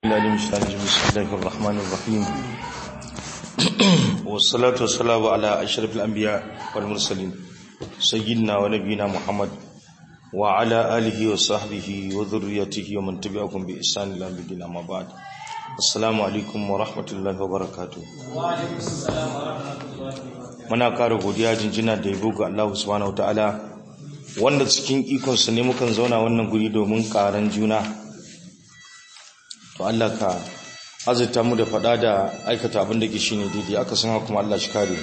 العليم الشاهد بسم الله الرحمن الرحيم والصلاة والسلام على أشرف الأنبياء والمرسلين سيدنا ونبينا محمد وعلى آله وصحبه وذريته ومن تبعهم بإحسان إلى يوم الدين أما بعد السلام عليكم ورحمة الله وبركاته وعليكم السلام ورحمة الله وبركاته muna ƙara godiya jinjina da yabo ga Allah subhanahu wataala wanda cikin ikonsa ne mukan zauna wannan guri domin ƙaran juna to Allah ka azurta mu da faɗa da aikata abin da ke shine daidai aka san kuma Allah shi kare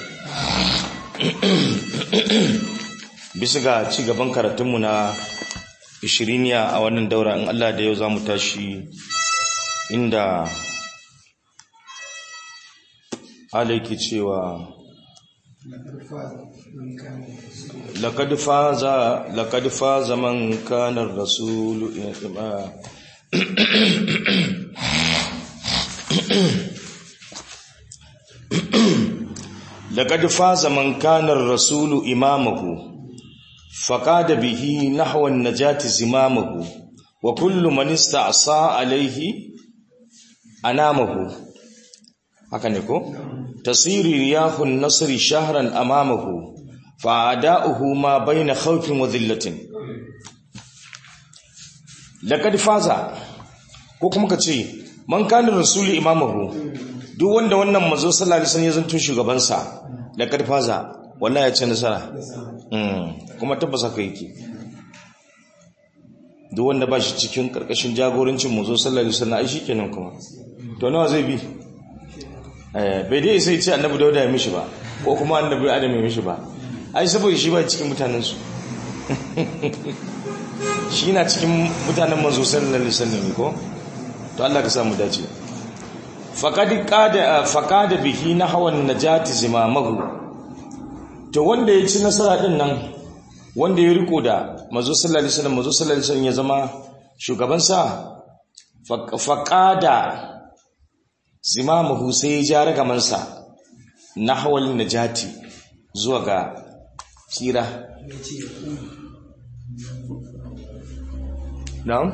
bisa ga ci gaban karatunmu na ishiriniya a wannan daura in Allah da yau za mu tashi inda alaiki cewa لقد فاز لقد فاز من كان الرسول لقد فاز من كان الرسول إمامه فقاد به نحو النجاة زمامه وكل من استعصى عليه أنامه هكذا يقول تصير رياح النصر شهرا أمامه فأداؤه ما بين خوف وذلة لقد فاز ko kuma ka ce man kana rasulu imamahu duk wanda wannan manzo sallallahu alaihi wasallam ya zanto shugaban sa laqad faza wallahi ya ce nasara mm kuma tabbas haka yake duk wanda ba shi cikin karkashin jagorancin manzo sallallahu alaihi wasallam ai shikenan kuma to nawa zai bi bai dai sai ce annabi dauda ya mishi ba ko kuma annabi adam ya mishi ba ai saboda shi ba cikin mutanensu shi na cikin mutanen manzo sallallahu alaihi wasallam ko to Allah ka samu dace faqad qada faqada bihi nahwan najati zimamahu to wanda ya ci nasara din nan wanda ya riko da manzo sallallahu alaihi wasallam manzo sallallahu alaihi wasallam ya zama shugaban sa faqada zimamahu sai ya ja ragamansa na hawalin najati zuwa ga tsira na'am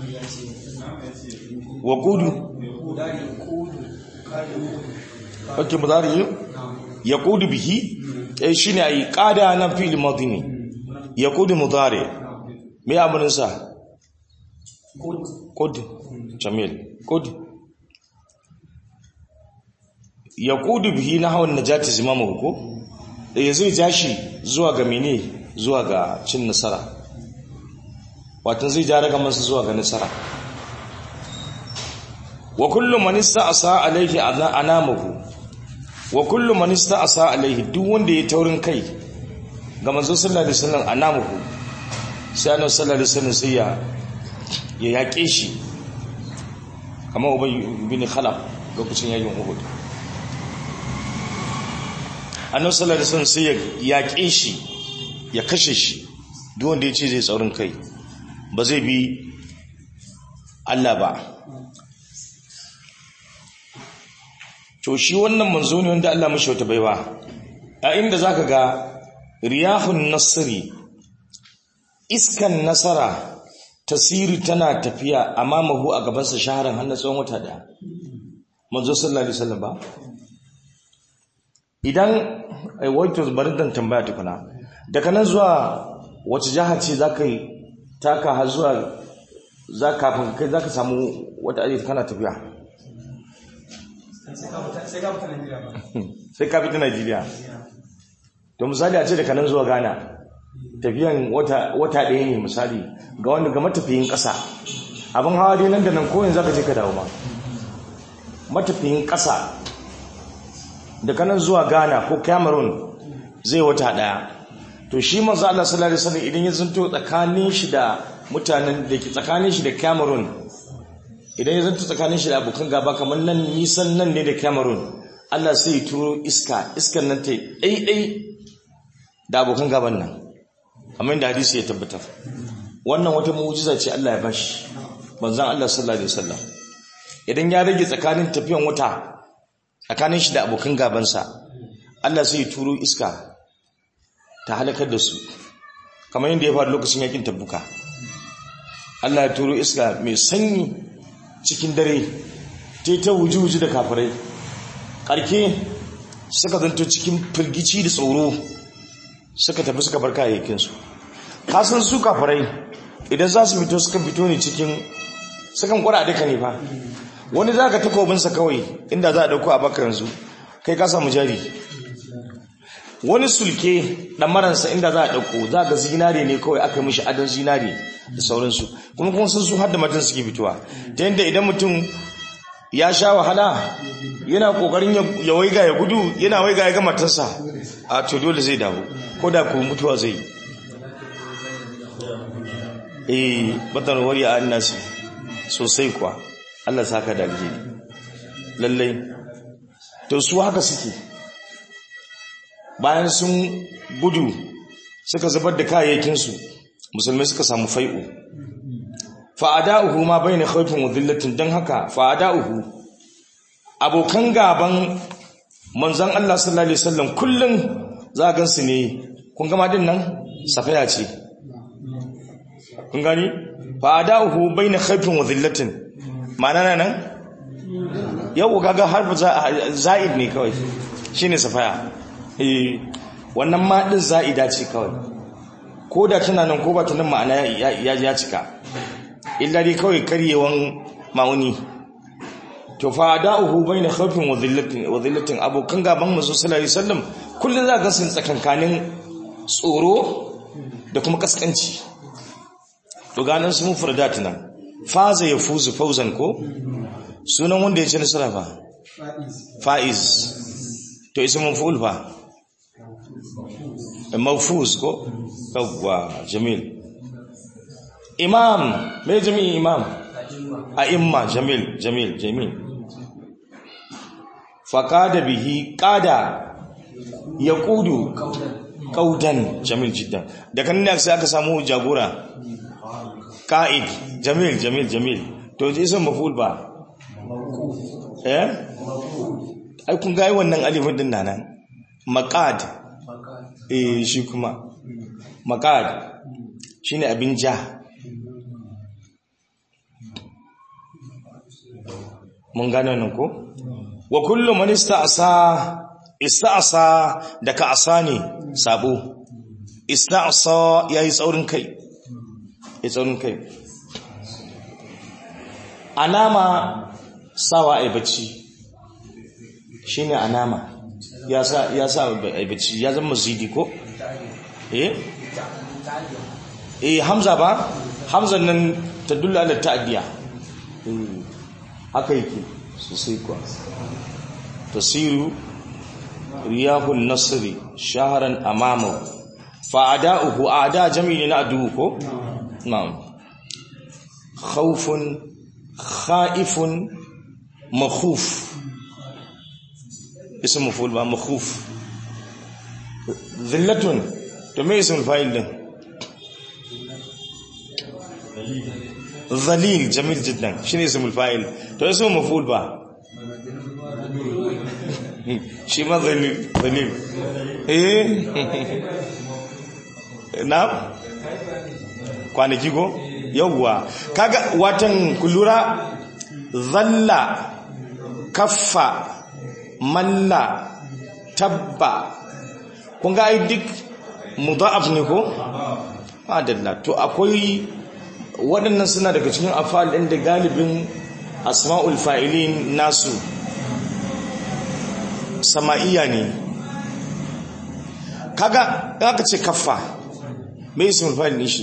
wa kudu ake mudari ya kudu bihi eh shine ai qada na fil madini ya kudu mudari me amarin sa kud jamil kud ya kudu bihi na hawan najati zimamahu ko ya zai jashi zuwa ga mene zuwa ga cin nasara watan zai ja raga masa zuwa ga nasara wa kullu man ista'sa alayhi anamahu wa kullu man ista'sa alayhi duk wanda ya taurin kai ga manzo sallallahu alaihi wasallam anamahu sai annabi sallallahu alaihi wasallam sai ya ya yaƙe shi kamar ubay bin khalaf lokacin yayin uhud annabi sallallahu alaihi wasallam sai ya yaƙe shi ya kashe shi duk wanda ya ce zai tsaurin kai ba zai bi Allah ba to shi wannan manzo ne wanda Allah mashi wata baiwa a inda zaka ga riyahun nasri iskan nasara tasiri tana tafiya amamahu a gabansa shaharan har na tsawon wata daya manzo sallallahu alaihi wasallam ba idan ai wato bari dan tambaya tukuna daga nan zuwa wace jaha ce zaka yi taka har zuwa za kafin kai zaka samu wata aji kana tafiya sai ka fita Najeriya to misali a ce daga nan zuwa Ghana tafiyan wata wata ɗaya ne misali ga wanda ga matafiyin ƙasa abin hawa dai nan da nan koyin zaka je ka dawo ma matafiyin ƙasa daga nan zuwa ghana ko cameroon zai wata daya to shi manzo Allah sallallahu alaihi wasallam idan ya zanto tsakanin shi da mutanen da ke tsakanin shi da cameroon idan ya zanto tsakanin shi da abokan gaba kamar nan nisan nan ne da cameroon Allah sai ya turo iska iskan nan ta daidai da abokan gaban nan kamar yadda hadisi ya tabbatar wannan wata mu'jiza ce Allah ya bashi manzon Allah sallallahu alaihi wasallam idan ya rage tsakanin tafiyan wata tsakanin shi da abokan gabansa Allah sai ya turo iska ta halakar da su kamar yadda ya faru lokacin yakin tabbuka Allah ya turo iska mai sanyi cikin dare ta ta wuji-wuji da kafirai ƙarke suka zanto cikin firgici da tsoro suka tafi suka bar kayayyakinsu kasan su kafirai idan za su fito suka fito ne cikin sukan kwada duka ne fa wani za ka takobinsa kawai inda za a ɗauko a bakar yanzu kai ka samu jari wani sulke ɗamaransa inda za a ɗauko za ga zinare ne kawai aka mishi adon zinare da sauransu kuma kuma sun su har da matan suke fitowa ta yadda idan mutum ya sha wahala yana kokarin ya waiga ya gudu yana waiga ya ga matarsa a to dole zai dawo ko da ku mutuwa zai eh batar wari a annasi sosai kuwa Allah saka da alheri lallai to su haka suke bayan sun gudu suka zubar da kayayyakinsu musulmai suka samu fai'u fa'ada'uhu ma bai na haifin wazillatin don haka fa'ada'uhu abokan gaban manzan Allah sallallahu Alaihi wasallam kullum za a gansu ne kun gama din nan safaya ce kun gani fa'ada'uhu bai na haifin wazillatin ma'ana nan yau kaga harfi za'id ne kawai shi ne safaya wannan maɗin za'ida ce kawai ko da tana nan ko ba ta nan ma'ana ya cika illa dai kawai karyewan ma'uni to fa da'uhu baina khawfin wa dhillatin wa dhillatin abokan gaban manzo sallallahu alaihi wasallam kullun za ga sun tsakankanin tsoro da kuma kaskanci to ganin su mufradat nan faza yafuzu fawzan ko sunan wanda ya ci nasara fa faiz to ismun fa'ul fa mawfuz ko yawwa jamil imam me jami'in imam a imma jamil jamil jamil faqada bihi qada yaqudu qaudan jamil jiddan da kan ne sai aka samu jagora qa'id jamil jamil jamil to je san maful ba eh ai kun ga wannan alifin din nan maqad eh shi kuma maqad shine abin ja mun gane nan ko wa kullu man ista'sa ista'sa da ka asa ne sabo ista'sa yayi tsaurin kai yayi tsaurin kai anama sawa ai bacci shine anama ya sa ya sa ai bacci ya zama zidi ko eh eh hamza ba hamzan nan tadullu ala ta'diya haka yake sosai kuwa tasiru riyahun nasri shaharan amamu fa'ada'uhu a'da jami'i na adu ko na'am khawfun khaifun makhuf ism maf'ul ba makhuf dhillatun to me ism fa'il din ظليل جميل جدا شنو اسم الفاعل تو اسمه مفعول با شي ما ظليل ظليل ايه نعم kwanaki ko yawwa kaga watan kullura zalla kaffa malla tabba kun ga ai duk mudha'af ne ko adalla to akwai waɗannan suna daga cikin afal ɗin da galibin asma'ul fa'ilin nasu sama'iya ne kaga aka ce kaffa mai ismul fa'il ne shi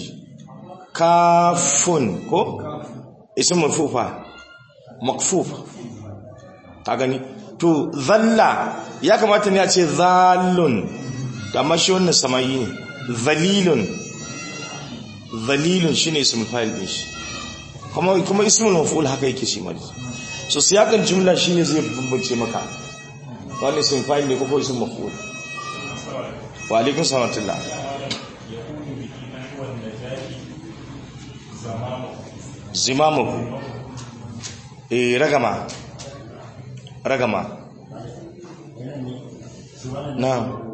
kafun ko ismul fufa makfuf ka gani to zalla ya kamata ne a ce zallun amma shi wannan sama'i ne zalilun zalilun shine ismul fa'il din shi kuma kuma ismul maf'ul haka yake shi mai so siyakan jumla shine zai bambance maka wani ismul fa'il ne ko ismul maf'ul wa alaikum salatullah zimamu eh ragama ragama na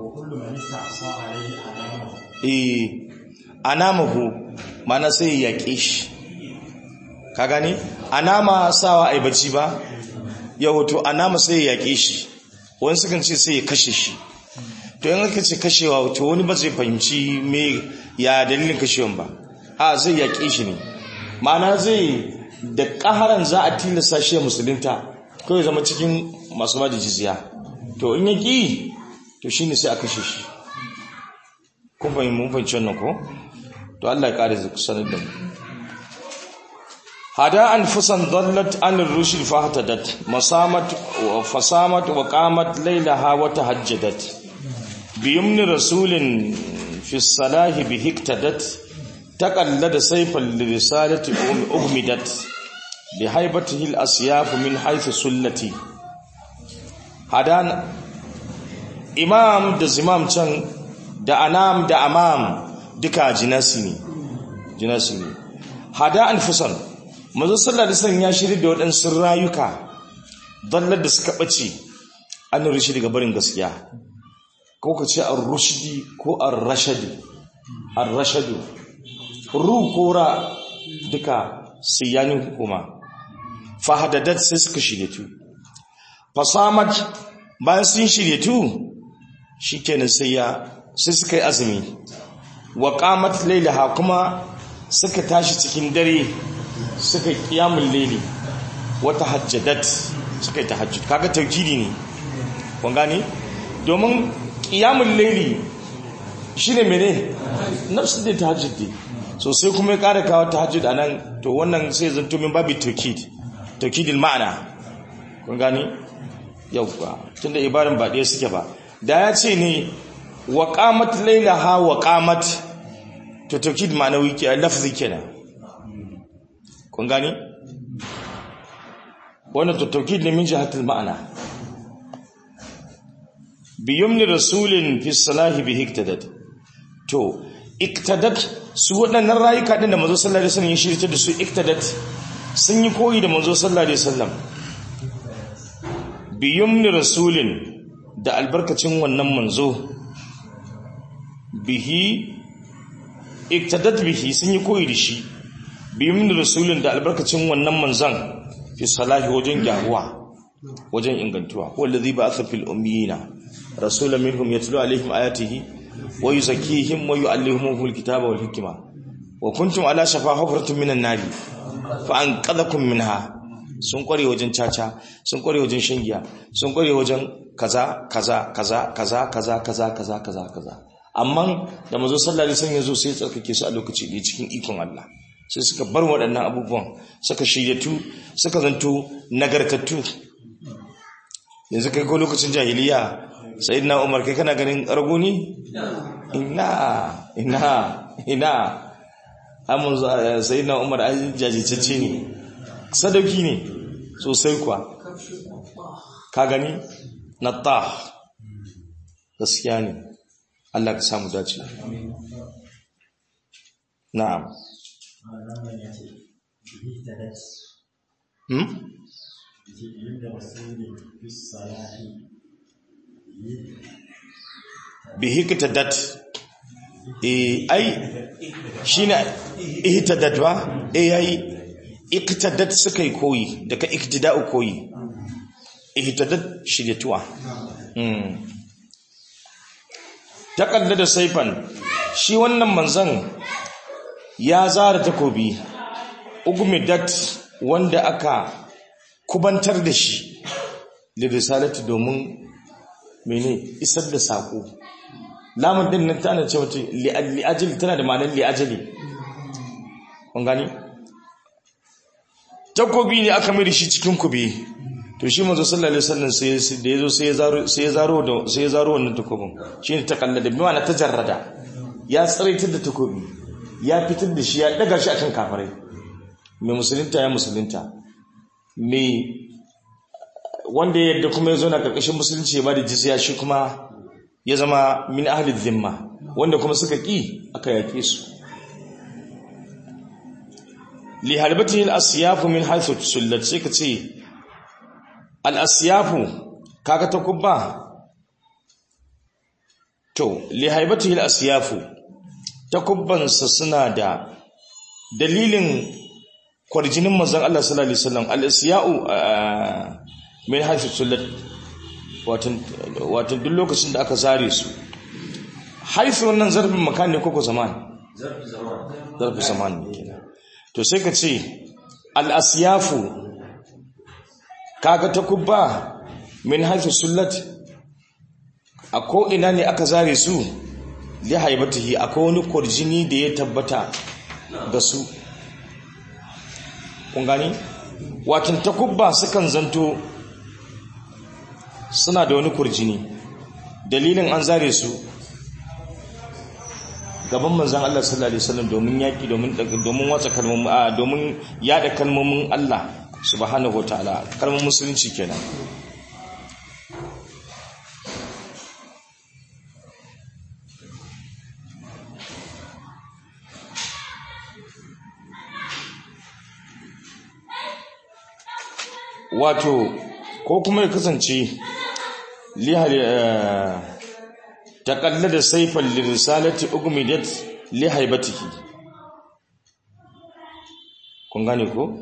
eh anamahu mana sai ya yaƙe shi ka gani anama sawa ai bacci ba ya hoto anama sai ya yaƙe shi wani sukan ce sai ya kashe shi to yin aka ce kashewa to wani ba zai fahimci me ya dalilin kashewan ba a zai yaƙe shi ne ma'ana zai da ƙaharan za a tilasta shi ya musulunta kawai zama cikin masu ba da jizya to in ya ƙi to shi ne sai a kashe shi kun fahimci mun fahimci wannan ko to Allah ya ƙara sanar da mu hada anfusan dallat an rushd fahtadat masamat wa fasamat wa qamat laylaha wa tahajjadat biyumni rasulin fi salahi bi hiktadat taqallada sayfan li risalati ughmidat bi haibatihi al asyaf min haythu sullati hadan imam da zimam can da anam da amam duka jinasi ne jinasi ne hada anfusan manzo sallallahu alaihi wasallam ya shirya da waɗansu rayuka dallar da suka bace an rishi daga barin gaskiya ko ka ce ar-rushdi ko ar-rashadi ar-rashadu ru ko ra duka siyanin hukuma fahadadat sai suka shirye tu fasamat bayan sun shirye tu shikenan sai ya sai suka yi azumi wa qamat laylaha kuma suka tashi cikin dare suka yi kiyamun leli wata hajjadat suka yi tahajjud kaga taujidi ne kun gane domin kiyamun leli shine mene nafsu da tahajjud ne so sai kuma ya kara kawo tahajjud anan to wannan sai zanto min babu taukid taukidil ma'ana kun gane yauwa tunda ibaran ba ɗaya suke ba da ya ce ne wa qamat laylaha wa qamat to taukid ma'anawi ke lafzi kenan kun gani wannan tattaukid ne min jihatul ma'ana bi yumni rasulin fi salahi bi hiktadat to iktadat su waɗannan rayuka din da manzo sallallahu alaihi wasallam ya shirye da su iktadat sun yi koyi da manzo sallallahu alaihi wasallam bi yumni rasulin da albarkacin wannan manzo bihi iktadat bihi sun yi koyi da shi bimin rasulun da albarkacin wannan manzan fi salahi wajen gyaruwa wajen ingantuwa wallazi ba'atha fil ummiyina rasulan minhum yatlu alaihim ayatihi wa yuzakkihim wa yu'allimuhum alkitaba wal hikma wa kuntum ala shafa hufratin minan nari fa anqadhakum minha sun kware wajen caca sun kware wajen shangiya sun kware wajen kaza kaza kaza kaza kaza kaza kaza kaza kaza amma da manzo sallallahu alaihi wasallam yazo sai tsarkake su a lokaci ɗaya cikin ikon Allah sai suka bar waɗannan abubuwan suka shiryatu suka zanto nagartattu yanzu kai ko lokacin jahiliya sai na umar kai kana ganin rago ne? ina ina ina amin sai na umar an jajicacce ne sadauki ne sosai kuwa ka gani na ta gaskiya ne Allah ka samu dace na'am Hmm? bihi kitadat eh ai shine ihtadat ba eh yayi iktadat suka yi koyi daga iktida'u koyi ihtadat shiryatuwa hmm taqaddada saifan shi wannan manzon ya zara takobi ugmidat wanda aka kubantar da shi da risalati domin mene isar da sako lamun din nan tana ce wata li'ajali tana da ma'anar li'ajali kun gani takobi ne aka mai da shi cikin kube to shi manzo sallallahu alaihi wasallam sai da yazo sai ya zaro sai ya zaro da sai ya zaro wannan takobin shine ta kallada bi ma'ana tajarrada ya tsaraitar da takobi ya fitar da shi ya daga shi akan kafirai mai musulunta ya musulunta mai wanda yadda kuma ya zo na karkashin musulunci ya ba da jizya shi kuma ya zama min ahli zimma wanda kuma suka ƙi aka yaƙe su li harbatihi al-asyafu min haythu sullat sai ka ce al-asyafu kaga ta kubba to li haibatihi al-asyafu takubbansa suna da dalilin kwarjinin manzon Allah sallallahu alaihi wasallam al-isya'u min haifu sullat watan duk lokacin da aka zare su haifu wannan zarfin makan ne koko zaman zarfin zaman ne kenan to sai ka ce al'asiyafu kaga ta kubba min haifu sullat a ko'ina ne aka zare su li haibatihi akwai wani kwarjini da ya tabbata da su kun gani watan takubba sukan zanto suna da wani kurjini dalilin an zare su gaban manzan Allah sallallahu alaihi wasallam domin yaki domin domin watsa kalmomin a domin yada kalmomin Allah subhanahu wataala kalmomin musulunci kenan wato ko kuma ya kasance taƙallada saifan lirisalati ugmidat li haibatihi kun gane ko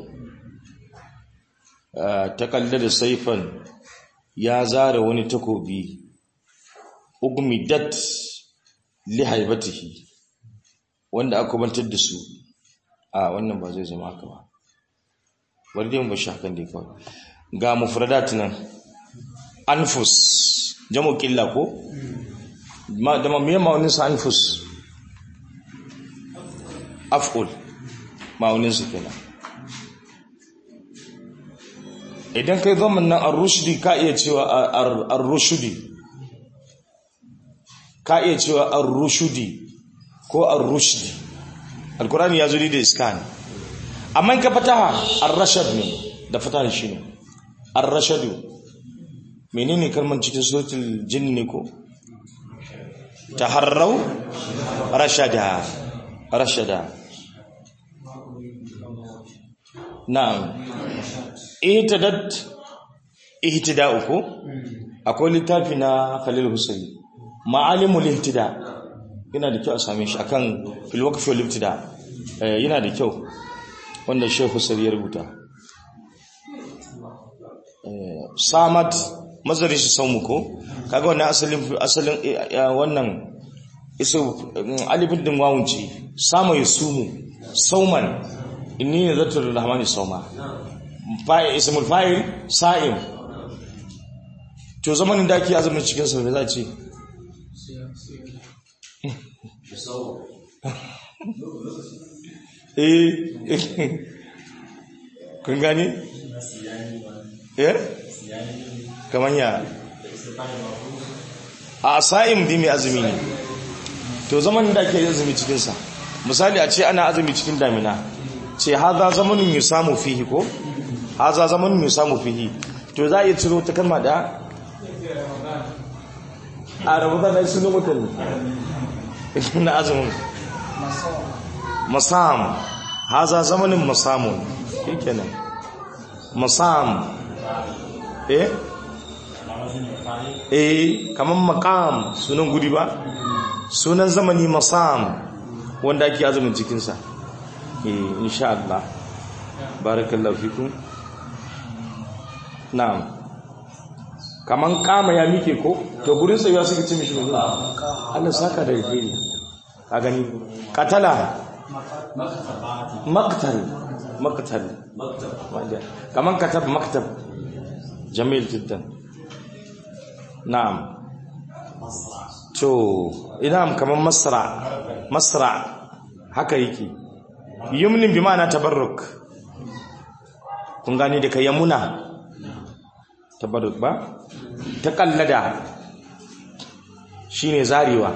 taƙallada saifan ya zara wani takobi ugmidat li haibatihi wanda aka bantar da su a wannan ba zai zama haka ba bari dai mu bashi hakan dai kawai ga mufradat nan anfus jamu killa ko ma da me ma'aunin sa anfus af'ul ma'aunin su kenan idan kai zaman nan ar-rushdi ka iya cewa ar-rushdi ka iya cewa ar-rushdi ko ar-rushdi alqur'ani ya zo da iskan amma ka fataha ar-rashad ne da fataha shi ne ar-rashadu menene kalmar cikin suratul jin ne ko taharrau rashada rashada na'am ihtidat ihtida'u ko akwai littafi na Khalil Husaini ma'alimul ihtida yana da kyau a same shi akan fil waqf wal ibtida yana da kyau wanda Sheikh Husaini ya rubuta samad mazari shi saumu ko kaga wannan asalin asalin wannan isu alifin din wawun ce sama yusumu sauman inni nazatul rahmani sauma fa'il ismul fa'il sa'im to zamanin da ake azumin cikin sa me za ce eh kun gani eh kaman ya a sa'im di mai azumi ne to zaman da ake azumi cikinsa misali a ce ana azumi cikin damina ce haza zamanin yi samu fihi ko haza zamanin yi samu fihi to za a iya ciro ta kalma da a rabuta na sunan mutane na azumin masam haza zamanin masamun kenan masam eh eh kaman maqam sunan guri ba sunan zamani masam wanda ake azumin cikin sa eh insha Allah barakallahu fikum na'am kaman kama ya mike ko to gurin tsayuwa suka ce mishi mai Allah saka da alheri ka gani katala maktal maktal kaman katab maktab jamil jiddan na'am to ina kaman masra masra haka yake yumnin bi ma'ana tabarruk kun gani da kai yamuna tabarruk ba taqallada shine zarewa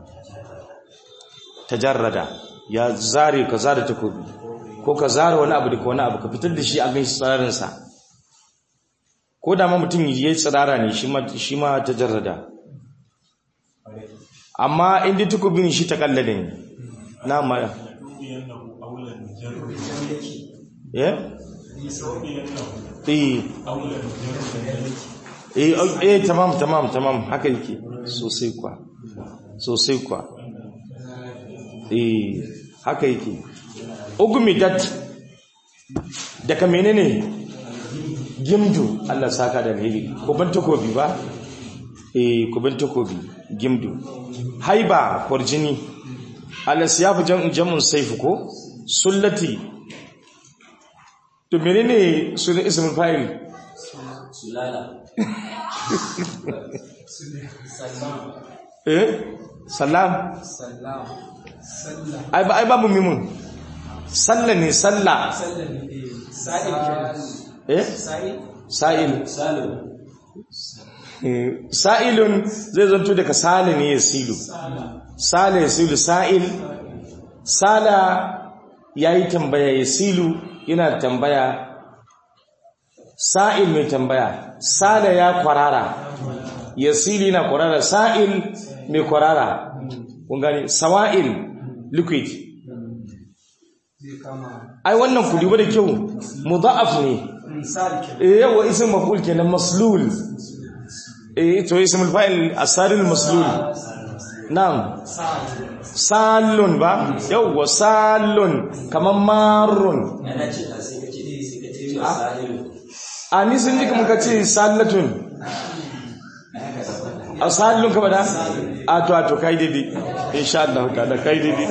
tajarrada ya zare ka zare takobi ko ka zare wani abu da wani abu ka fitar da shi a ganin tsararin sa ko da ma mutum yayi tsirara ne shi ma ta jarrada amma inda tukubin shi ta kallade ne na ma ya eh eh eh tamam tamam tamam haka yake sosai kwa sosai kwa eh haka yake ugumidat daga menene gimdu Allah saka da alheri kuban takobi ba eh kuban takobi gimdu haiba kwarjini alasiyafu jam'un saifu ko sullati to menene sunan ismul fa'il sulala salam eh salam salam sallah ai ba ai babu mimun salla ne salla sallah ne eh sa'il kenan eh sa'il sa'il salim Eh, sa'ilun zai zanto daga sale ne ya silu sale ya silu sa'il sala ya yi tambaya ya silu yana tambaya sa'il mai tambaya sale ya kwarara ya silu yana kwarara sa'il mai kwarara kun gani sawa'il liquid zai kama ai wannan kudi ba da kyau mudha'af ne misali kenan eh yawa ism maf'ul kenan maslul eh to ismul fa'il asaril maslul na'am sa'il salun ba yawa salun kaman marrun ana ce da sai kace sai kace misali a ni sun ji kamar ka ce salatun a salun ka bada a to a to kai daidai insha Allah ta'ala kai daidai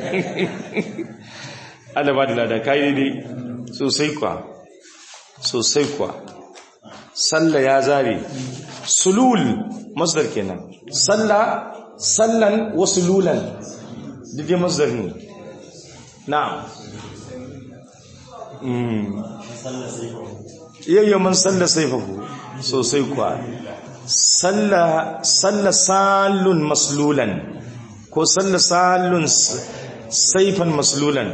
Allah ba da lada kai daidai sosai kwa sosai kwa salla ya zare sulul masdar kenan salla sallan wa sululan dide masdar ne na'am mm yayyo man salla saifahu sosai kwa salla salla salun maslulan ko salla salun s- saifan maslulan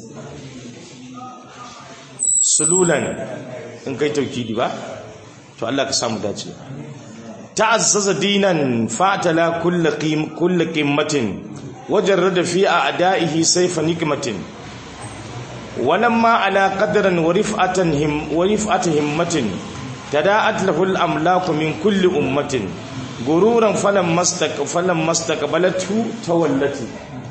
sululan in kai taukidi ba to Allah ka samu dace ta'azzaza dinan fatala kullu qim kullu qimmatin wajarrada fi a'da'ihi sayfa nikmatin walamma ala qadran wa rif'atan him wa rif'ati himmatin tada'at lahu al-amlaku min kulli ummatin gururan falam mastaq falam mastaqbalatu tawallati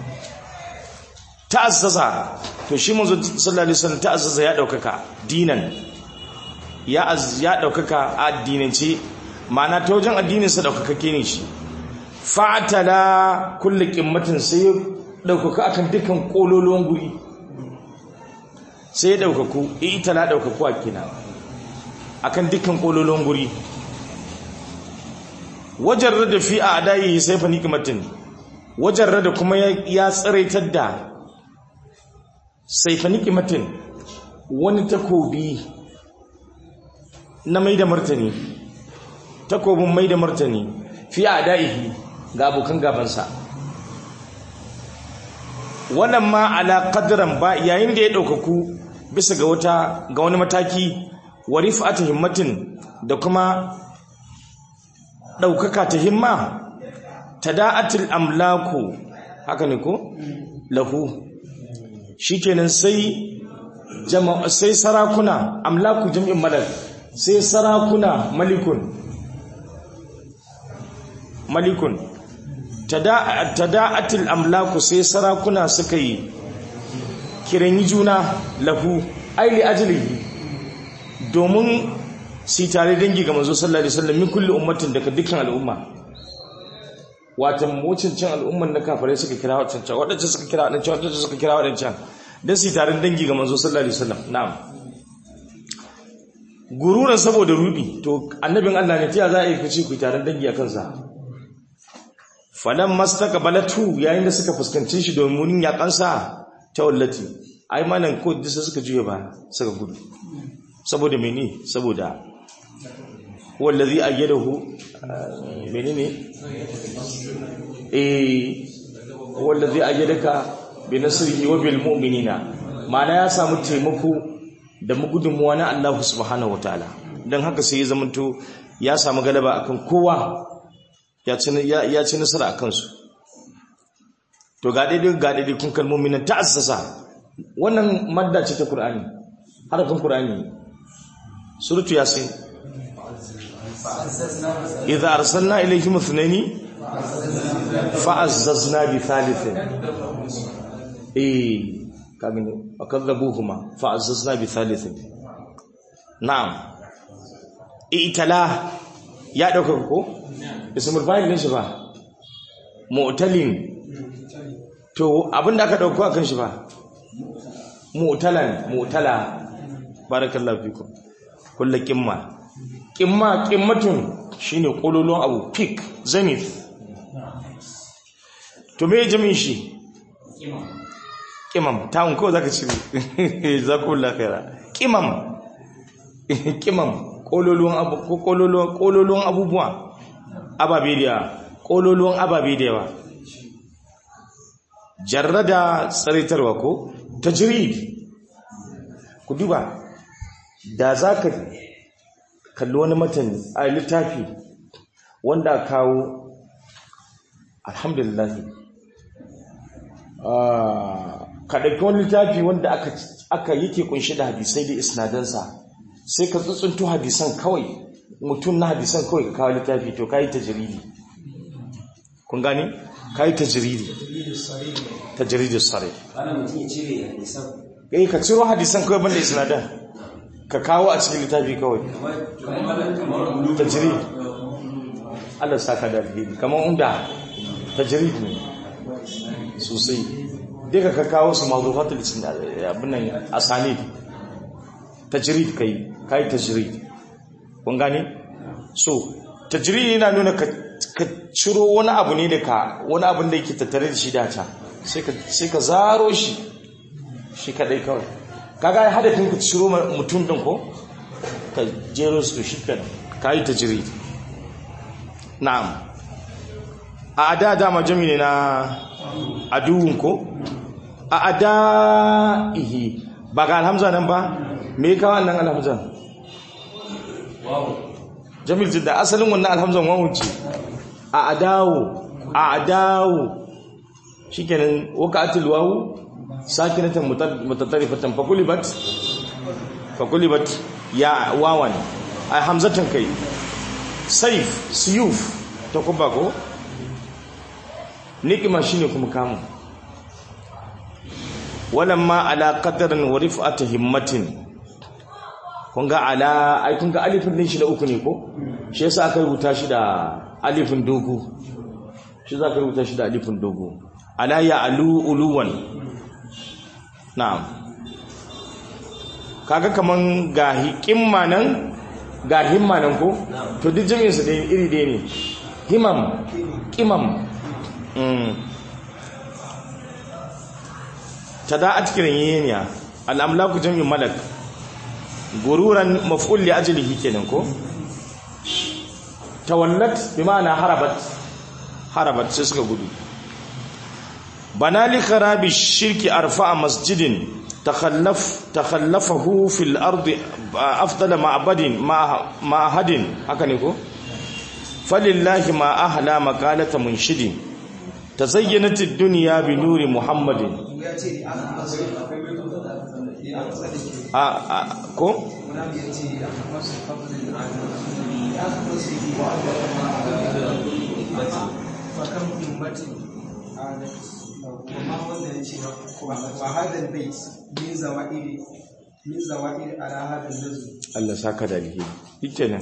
ta'azzaza to shi manzo sallallahu alaihi wasallam ta'azzaza ya daukaka dinan ya az ya daukaka a addinance ma'ana ta wajen addinin sa daukakake ne shi fa'atala kullu qimmatin sai ya daukaka akan dukkan kololuwan guri sai ya daukaku itala daukaku a kina akan dukkan kololuwan guri wajarrada fi a'dayi sayfa nikmatin wajarrada kuma ya ya tsaraitar da sayfa nikmatin wani takobi na mai da martani takobin mai da martani fi a'dayi ga abokan gabansa wannan ma ala qadran ba yayin da ya daukaku bisa ga wata ga wani mataki wa rif'atu himmatin da kuma daukaka ta himma tada'atul amlaku haka ne ko lahu shikenan sai jama'a sai sarakuna amlaku jam'in malak sai sarakuna malikun malikun tada'atul amlaku sai sarakuna suka yi kiran juna lahu aili ajlihi domin si tare dangi ga manzo sallallahu alaihi wasallam min kulli ummatin daga dukkan al'umma watan mucincin al'umman na kafare suka kira wadancan wadancan suka kira wadancan wadancan suka kira wadancan dan si tare dangi ga manzo sallallahu alaihi wasallam na'am gururan saboda rubi to annabin Allah ne tiya za a yi kace ku tare dangi akan sa falan mastaqbalatu yayin da suka fuskanci shi domin yakansa ta wallati ai malan ko disa suka juye ba suka gudu saboda mene saboda wallazi ayyadahu menene eh wallazi ayyadaka bi nasrihi wa bil mu'minina mana ya samu taimako da mugudunmuwa na Allah subhanahu wataala dan haka sai ya zamanto ya samu galaba akan kowa ya ci ya ci nasara akan su to ga daidai ga daidai kun kalmomin nan ta'assasa wannan madda ce ta Qur'ani harafin Qur'ani suratu yasin idza arsalna ilayhim ithnaini fa'azzazna bi thalithin eh kagani akadhabuhuma fa'azzazna bi thalithin na'am itala ya dauka ko ismul fa'il din shi ba mu'talin to abinda aka dauko akan shi ba mu'talan mu'tala barakallahu fikum kullu qimma qimma qimmatun shine kololon abu peak zenith to me jami'in shi qimam tawun ko zaka cire zakullahu khaira qimam qimam kololon abu ko kololon kololon abubuwa ababe da kololon ababe da yawa jarrada tsaritarwa ko tajrid ku duba da za ka kalli wani matan a littafi wanda kawo alhamdulillah ka ɗauki wani littafi wanda aka aka yake kunshi da hadisai da isnadansa sai ka tsuntsunto hadisan kawai mutum na hadisan kawai ka kawo littafi to ka yi tajiridi kun gani ka yi tajiridi tajiridi sare ana mutum ya cire hadisan eh ka ciro hadisan kawai banda isnadan ka kawo a cikin littafi kawai tajrid Allah saka da alheri kamar unda tajrid ne sosai duka ka kawo su mawdufatul abin nan asanid tajrid kai kai tajrid kun gane so tajrid yana nuna ka ka ciro wani abu ne da ka wani abin da yake tattare da shi da ta sai ka sai ka zaro shi shi kadai kawai kaga ya hadafin ku ciro mutum din ko ka jero su shi kan kai tajrid na'am a ada dama jami ne na aduwun ko a adaihi ba ga alhamza nan ba me ka wannan alhamza jamil jidda asalin wannan alhamzan wawun ce a adawo a adawo shikenan waqatil wawu sakinatan mutatarifatan fakulibat fakulibat ya wawan ay hamzatan kai saif siyuf ta kuma ko nikima shine kuma kamu walamma ala qadarin wa rif'ati himmatin kun ga ala ai kun ga alifin din shi da uku ne ko shi yasa aka rubuta shi da alifin dogo shi za ka rubuta shi da alifin dogo ala ya alu uluwan na'am kaga kaman ga hikimma nan ga himma nan ko to duk jami'in su dai iri dai ne himam kimam mm tada'at kiranyeniya al'amlaku jami'in malak gururan maf'ul li ajlihi kenan ko tawallat bi ma'ana harabat harabat sai suka gudu bana li kharabi shirki arfa'a masjidin takhallaf takhallafahu fil ardi afdal ma'badin ma hadin haka ne ko falillahi ma ahla maqalata munshidin tazayyanat ad-dunya bi nuri muhammadin a a ko وهذا البيت من زوائد من زوائد على هذا النزل Allah saka da alheri shikenan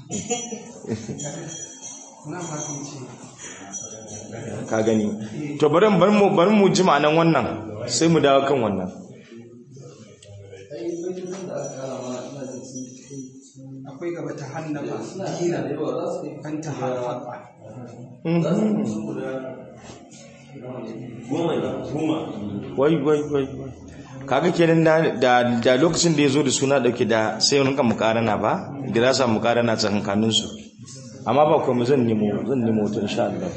na ma kan ce ka gani to bari bari mu bari mu ji ma'anan wannan sai mu dawo kan wannan akwai gaba ta hannaba dina an ta haɓa wai wai wai wai. kaga kenan da da, da lokacin da yazo da suna dauke da sai mun kan mukarana ba dirasa mukarana tsakankanin su amma ba kuma zan nemo zan nemo to insha Allah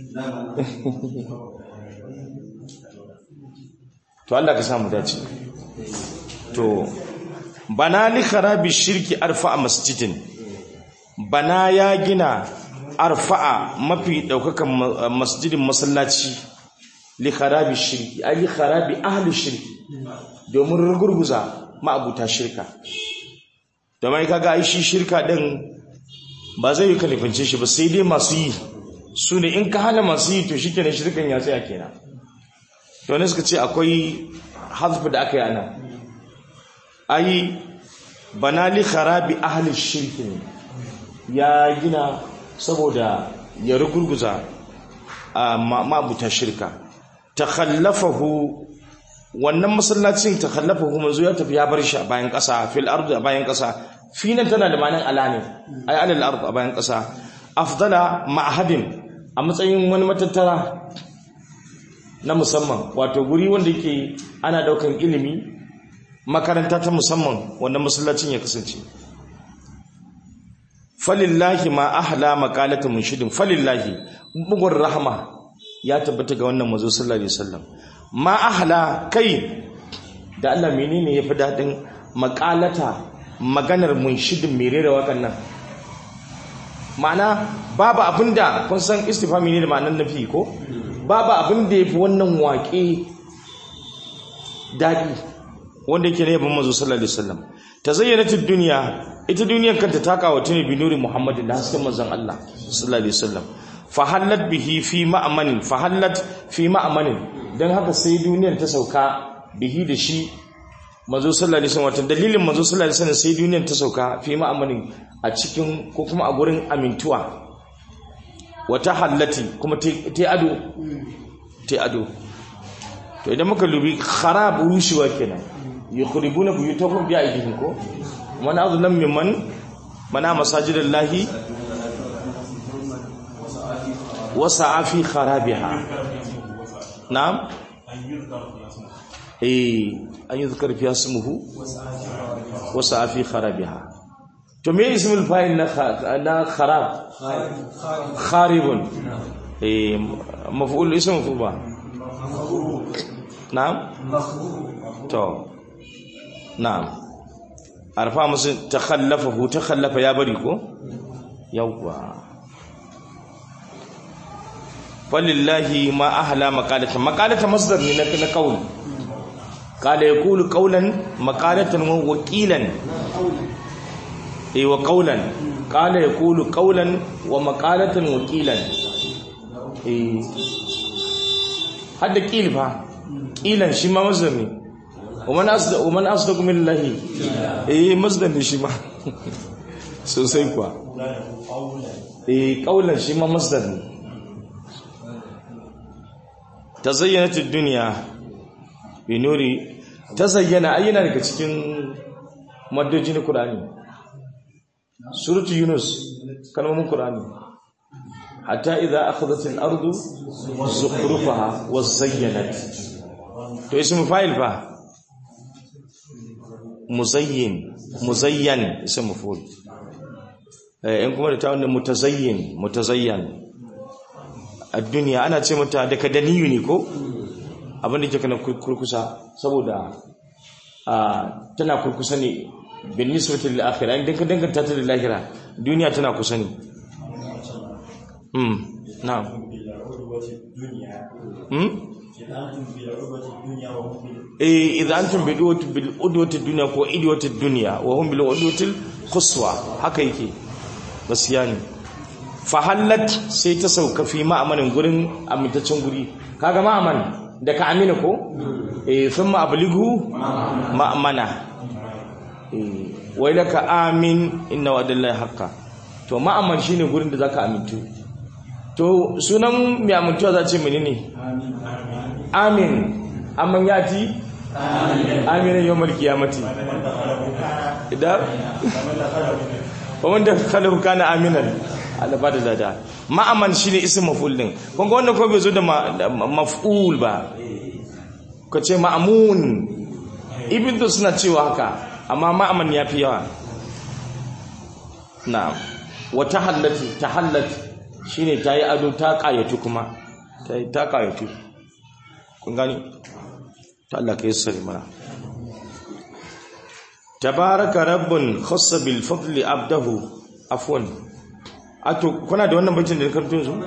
to Allah ka samu dace to bana li kharabi shirki arfa masjidin bana ya gina arfa'a mafi daukakan ma- masjidin masallaci li kharabi shirki ai li kharabi ahli shirki domin rugurguza ma'abuta shirka domin kaga ai shi shirka din ba zai yi kalifince shi ba sai dai masu yi su ne in ka hana masu yi to shikenan shirkan ya tsaya kenan to ne suka ce akwai hazfu da aka yi ana ai bana li kharabi ahli shirki ne ya gina saboda ya rugurguza a ma'abuta shirka takhallafahu wannan masallacin takhallafahu manzo ya tafi ya bar shi a bayan ƙasa fil ardi a bayan ƙasa finan tana da ma'anar alani ay alal ardi a bayan ƙasa afdala ma'hadin a matsayin wani matattara na musamman wato guri wanda yake ana daukan ilimi makaranta ta musamman wannan masallacin ya kasance falillahi ma ahla maqalatu munshidin falillahi bugun rahma ya tabbata ga wannan manzo sallallahu alaihi wasallam ma ahla kai da Allah menene yafi dadin maqalata maganar munshidin mere da wakan nan ma'ana babu abinda kun san istifhami ne da ma'anar nafi ko babu abinda yafi wannan waƙe dadi wanda yake ne ban manzo sallallahu alaihi wasallam tazayyanatid dunya ita duniyar kanta ta kawata ne bi nuri muhammadin da hasken manzon Allah sallallahu alaihi wasallam fahallat bihi fi ma'amanin fahallat fi ma'amanin dan haka sai duniyar ta sauka bihi da shi manzo sallallahu alaihi wasallam wato dalilin manzo sallallahu alaihi wasallam sai duniyar ta sauka fi ma'amanin a cikin ko kuma a gurin amintuwa wata hallati kuma ta ado ta ado to idan muka lubi kharab rushewa kenan yukhribuna buyutahum bi aydihim ko man azlam mimman mana masajidallahi wasa fi kharabiha na'am eh an yuzkar fi ismuhu wasa fi kharabiha to me ismul fa'il na na kharab kharibun eh maf'ul ismu fuba na'am to na'am arfa musu takhallafahu takhallafa ya bari ko yawwa falillahi ma ahla maqalata maqalata masdar ne na na qaul qala yaqulu qawlan maqalatan wa waqilan eh wa qawlan qala yaqulu qawlan wa maqalatan wa qilan eh hadda qil fa qilan shi ma masdar ne ومن أصدق ومن أصدق من الله إيه مصدر shi ma sosai kuwa eh kaulan shi ma masdar ne tazayyanat ad-dunya bi nuri tazayyana ayyana daga cikin maddojin Qur'ani suratu yunus kalmomin Qur'ani hatta idza akhadhat al-ardu zukhrufaha wa zayyanat to ismu fa'il fa muzayyin muzayyan ism maf'ul eh in kuma da ta wannan mutazayyin mutazayyan ad-dunya ana ce mata da kadaniyu ne ko abin da ke kana kurkusa saboda a tana kurkusa ne bin nisbati lil akhirah idan ka danganta ta da lahira duniya tana kusa ne hmm na'am hmm eh idan antum bil udwati bil udwati dunya ko idwati dunya wa hum bil udwati quswa haka yake gaskiya ne fa hallat sai ta sauka fi ma'amanin gurin amintaccen guri kaga ma'aman da ka amina ko eh thumma ablighu ma'amana eh wai laka amin inna wa'dallahi haqqan to ma'aman shine gurin da zaka amintu to sunan mai amintuwa za ce menene amin amman yati amin yawmal qiyamati idan wanda khalahu kana aminan Allah ba da lada ma'aman shine ism maf'ul din kun ga wannan ko bai zo da maf'ul ba ko ce ma'amun ibn da suna cewa haka amma ma'aman yafi yawa na'am wa tahallati tahallati shine tayi ado ta kayatu kuma tayi ta kayatu kun gani ta Allah ka yassari mana tabaraka rabbun khassa bil fadli abdahu afwan ato kuna da wannan bacin da karto su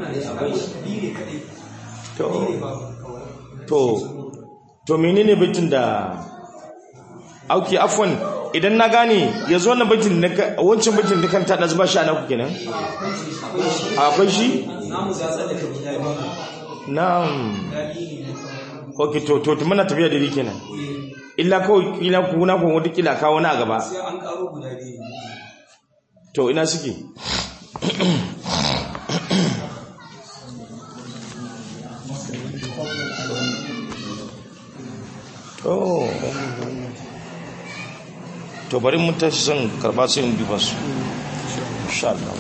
to to to menene bacin da auki afwan idan na gane yanzu wannan bacin da wancan bacin da kan ta da zuba shi ana ku kenan akwai shi na'am ok to to to muna tafiya da kenan illa kawai kila kuna kun wata kila kawo na gaba sai an karo guda biyu to ina suke oh to bari mun tashi son karba sai in duba su insha Allah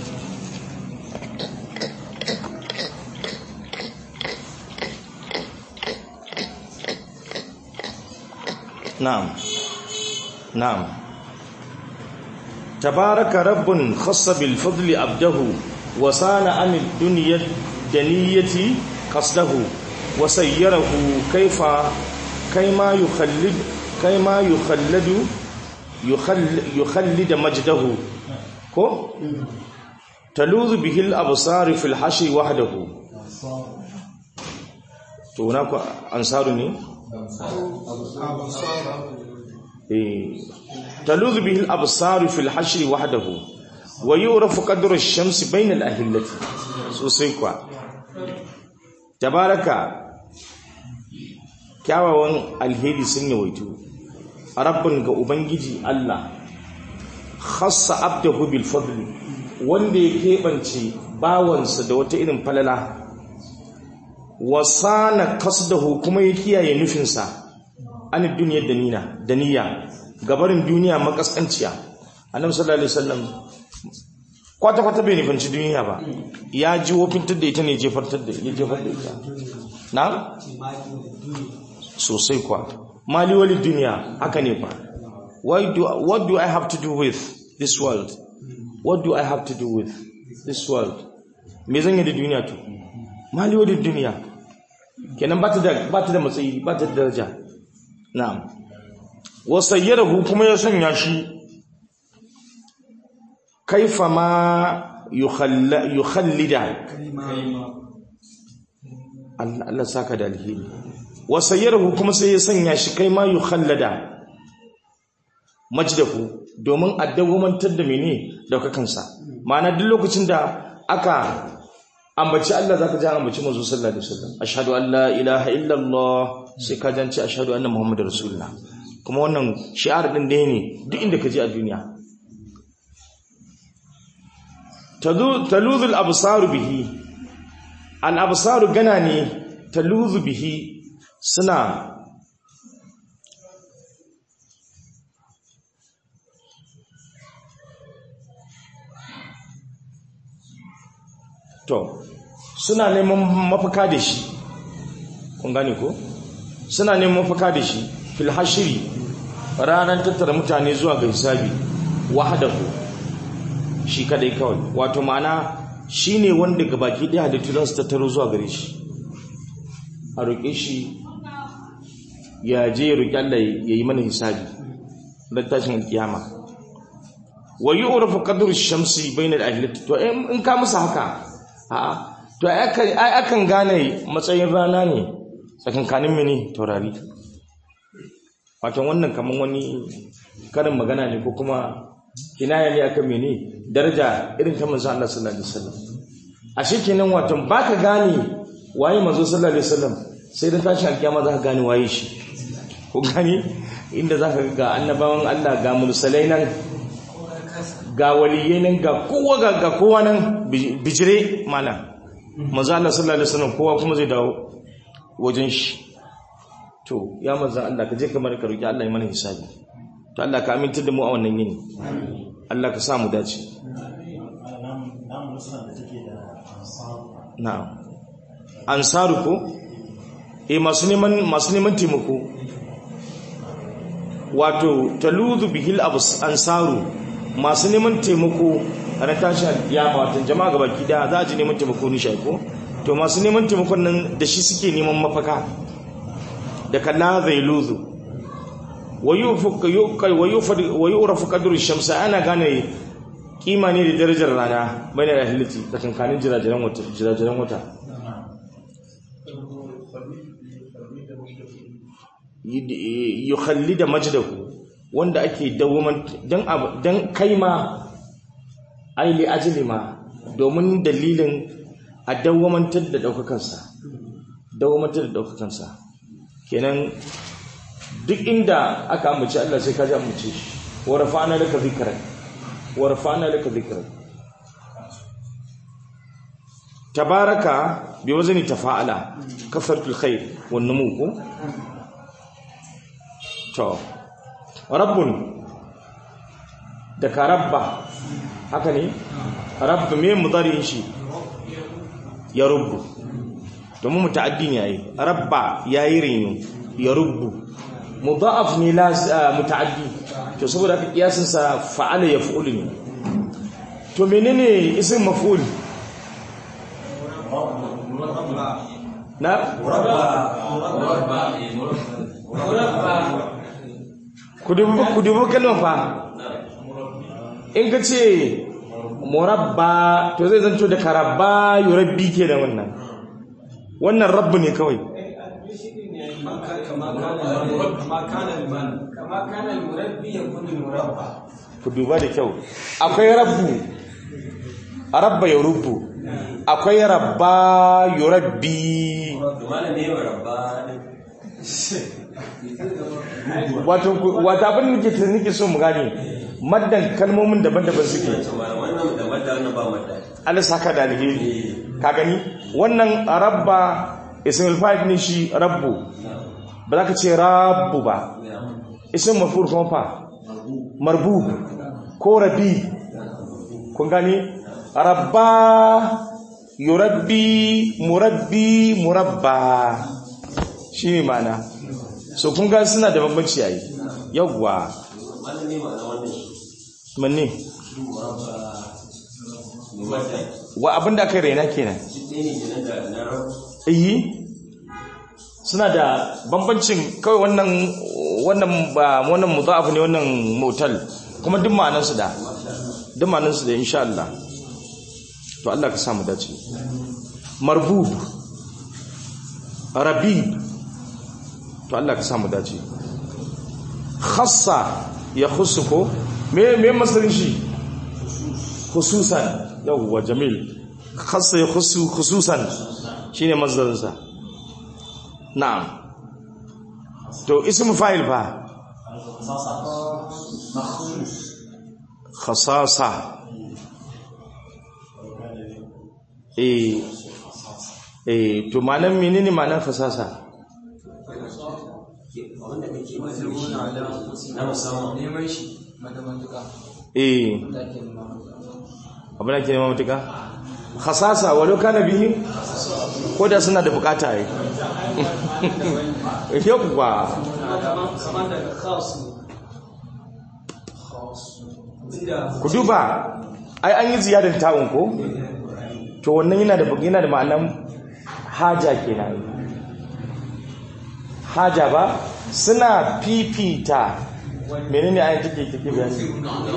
na'am na'am tabaraka rabbun khassa bil fadli abdahu wa sana anid dunya daniyati qasdahu wa sayyarahu kayfa kayma yukhallid kayma yukhalladu yukhallid majdahu ko taluzu bihi al absar fil hashi wahdahu to na ku ansaru ne تلوذ به الأبصار في الحشر وحده ويعرف قدر الشمس بين الأهلة سوسيكوا تبارك kyawawan alheri sun yawaitu rabbin ga ubangiji Allah khassa abdahu bil fadli wanda ya keɓance bawansa da wata irin falala wasana kasdahu kuma ya kiyaye nufinsa an duniyar danina daniya gabarin duniya makaskanciya annabi sallallahu alaihi wasallam kwata kwata bai nufanci duniya ba ya ji wofintar da ita ne jefartar da ya jefar da ita na sosai kwa mali wali duniya haka ne fa why do what do i have to do with this world what do i have to do with this world me zan yi da duniya to mali wali duniya kenan ba ta da ba ta da matsayi ba ta da daraja na'am wasayyarahu kuma ya sanya shi kaifa ma yukhallida Allah saka da alheri wasayyarahu kuma sai ya sanya shi kai ma yukhallada majdahu domin addawamantar da mene daukakansa ma'ana duk lokacin da aka ambaci Allah zaka ji ambaci manzo sallallahu alaihi wasallam ashhadu an la ilaha illallah sai ka janci ashhadu anna muhammadar rasulullah kuma wannan shi'ar din dai ne duk inda ka je a duniya taluzul absaru bihi al absaru gana ne taluzu bihi suna to suna neman mafaka da shi kun gane ko suna neman mafaka da shi fil hashiri ranar tattara mutane zuwa ga hisabi wahdahu shi kadai kawai wato ma'ana shine wanda gabaki ɗaya halittu za su tattaro zuwa gare shi a roƙe shi ya je roƙi Allah ya yi mana hisabi don tashin alkiyama wa yu'rafu qadru ash-shamsi bayna al-ahlati to in ka musu haka a'a to ai akan gane matsayin rana ne tsakankanin mini taurari wato wannan kaman wani karin magana ne ko kuma kinaya ne akan mene daraja irin ta manzo Allah sallallahu alaihi wasallam ashe kenan wato baka gane waye manzo sallallahu alaihi wasallam sai dan tashi alkiyama zaka gane waye shi ko gani inda zaka ga annabawan Allah ga mursalai nan ga waliyai nan ga kowa ga ga kowa nan bijire mana manzo Allah sallallahu alaihi wasallam kowa kuma zai dawo wajen shi to ya manzo Allah ka je kamar ka roki Allah ya mana hisabi to Allah ka aminta da mu a wannan yini Allah ka sa mu dace na'am ansaru ko eh masu neman masu neman taimako wato taluzu bihil abus ansaru masu neman taimako a na tashi alkiyama watan jama'a ga baki da za a ji neman taimako ni shaiko to masu neman taimakon nan da shi suke neman mafaka da kalla zai luzu wa yu'rafu qadru shamsa ana gane kima ne da darajar rana bai da halitti tsakankanin jirajiran wata jirajiran wata yukhallida majdahu wanda ake dawwaman dan dan kaima ai li ajli ma domin dalilin a dawwamantar da daukakansa dawwamantar da daukakansa kenan duk inda aka ambaci Allah sai ka ji ambace shi wa rafa'na laka dhikrak wa rafa'na laka dhikrak tabaraka bi wazni tafa'ala kasratul khair wan numu ko to rabbun da ka rabba haka ne rabbu me mudari'in shi ya rubbu domin muta'addi ne yayi rabba yayi rinu ya rubbu mudha'af ne la muta'addi to saboda haka kiyasin sa fa'ala yaf'ulu ne to menene isim maf'ul na ku dubi kalmar fa in ka ce murabba to zai zanto da karabba yurabbi ke da wannan wannan rabbu ne kawai ku duba da kyau akwai rabbu a rabba ya rubu akwai rabba yurabbi wato wata abin da ke nake so mu gane maddan kalmomin daban-daban suke Allah saka da alheri ka gani wannan rabba ismul fa'il ne shi rabbu ba za ka ce rabbu ba ism maf'ul kuma fa marbu ko rabi kun gani rabba yurabbi murabbi murabba shi ne mana so kun ga suna da bambanci yayi yawwa manne wa abinda aka raina kenan iyi suna da bambancin kawai wannan wannan ba wannan mudhaf ne wannan motal kuma duk ma'anar su da duk ma'anar su da insha Allah to Allah ka samu dace marbub rabib to Allah ka samu dace khassa ya khussuko me me masarin shi khususan yawwa jamil khassa ya khussu khususan shine masdarin sa na'am to ismu fa'il fa khasasa eh eh to manan menene manan khasasa eh abin da ke nema matuka khasasa walau kana bihi ko da suna da bukata yi yau ba ku duba ai an yi ziyadar ta'un ko to wannan yana da yana da ma'anan haja kenan haja ba suna fifita menene ayin take take bayani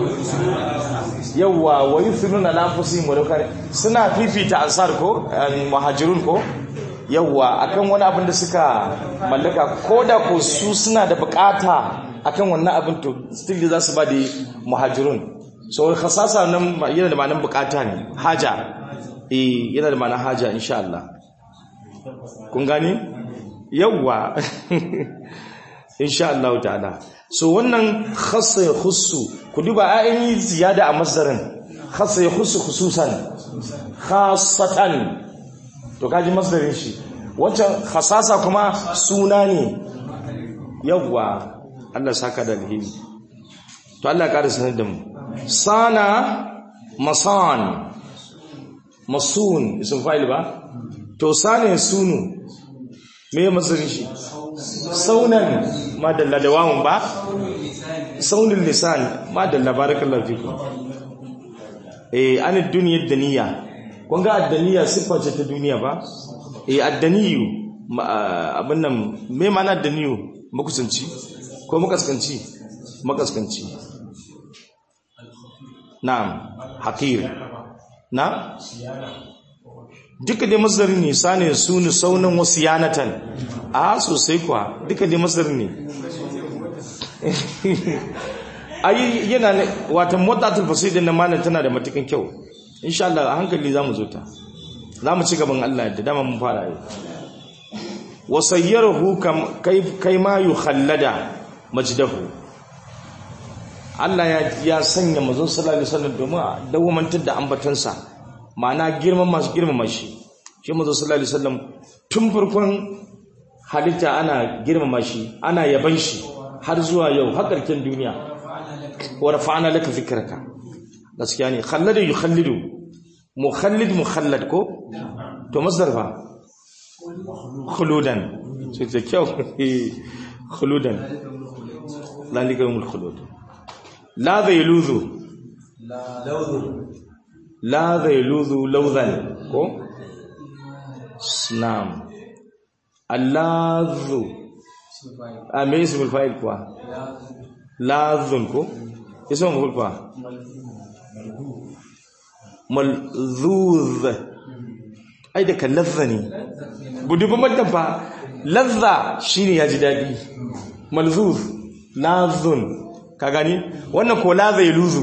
yawa wa yusiruna lanfusihim wa law suna fifita ansar ko muhajirun ko yawa akan wani abin da suka mallaka ko da ko su suna da bukata akan wannan abin to still za su ba da muhajirun so khasasa nan yana da ma'anar bukata ne haja eh yana da ma'anar haja insha Allah kun gani yawa insha Allah ta'ala so wannan khassa ya khussu ku duba ayin ziyada a masdarin khassa ya khussu khususan khassatan to kaji masdarin shi wancan khasasa kuma suna ne yawwa Allah saka da alheri to Allah ya ƙara sanar da mu sana masan masun isin fa'il ba to sana sunu me masdarin shi saunan madalla da wawun ba saunin lisan madalla barakallahu fiku eh an duniyar daniya kun ga addaniya siffa ce ta duniya ba eh addaniyu abin nan me ma'ana addaniyu makusanci ko makaskanci makaskanci na'am hakir na duka dai masdarin ne sane sunu saunan wasu yanatan a sosai kuwa duka dai masdarin ne ayi yana watan mutatul fasidin na malam tana da matukan kyau insha Allah a hankali zamu zo ta zamu ci gaban Allah da dama mun fara yi wasayyarahu kam kai kai ma yukhallada majdahu Allah ya ya sanya manzon sallallahu alaihi wasallam domin dawamantar da ambatansa ma'ana girman masu girmama shi shi manzo sallallahu alaihi wasallam tun farkon halitta ana girmama shi ana yaban shi har zuwa yau har ƙarshen duniya wa rafa'ana laka zikraka gaskiya ne khalladu yukhallidu mukhallid mukhallad ko to masdar fa khuludan sai ta kyau khuludan lalika yawmul khulud la zailuzu la zailuzu lawzan ko snam allazu a me ismul fa'il kuwa lazun ko ismul maf'ul kuwa malzuz ai da kan lazza ne gudubi maddan fa lazza shine ya ji daɗi malzuz lazun ka gani wannan ko laza ya luzu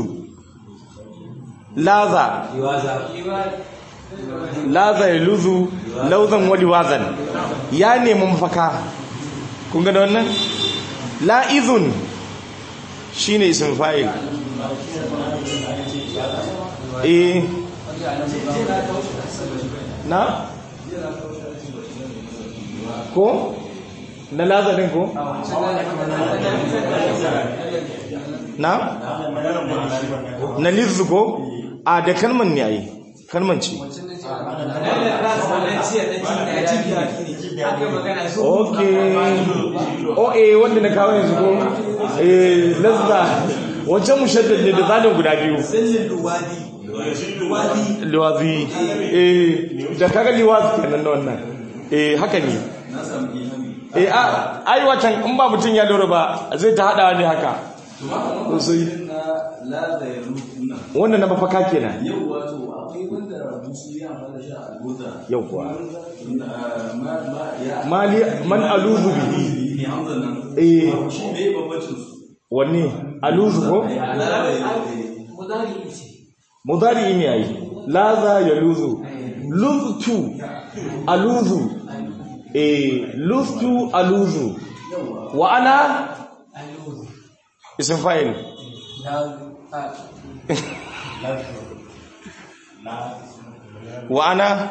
laza laza ya luzu lauzan wali wazan ya nemi mafaka kun gani wannan la'izun shine ism fa'il eh na ko na lazarin ko na na lizu ko a da kalman ne ayi kalman ce ok o eh wanda na kawo yanzu ko eh lazza wancan mushaddad ne da zalin guda biyu liwazi eh da kaga liwazi kenan na wannan eh haka ne eh a ai watan in ba mutun ya lura ba zai ta hada ne haka sosai wannan na mafaka kenan yau wato akwai wanda musu ya fara sha albuta yau kuwa ya mali man aluzu bihi ne hamzan nan eh shi ne babbacin su wanne aluzu ko mudari ne yayi laza yaluzu luztu aluzu eh luztu aluzu wa ana ism fa'il wa ana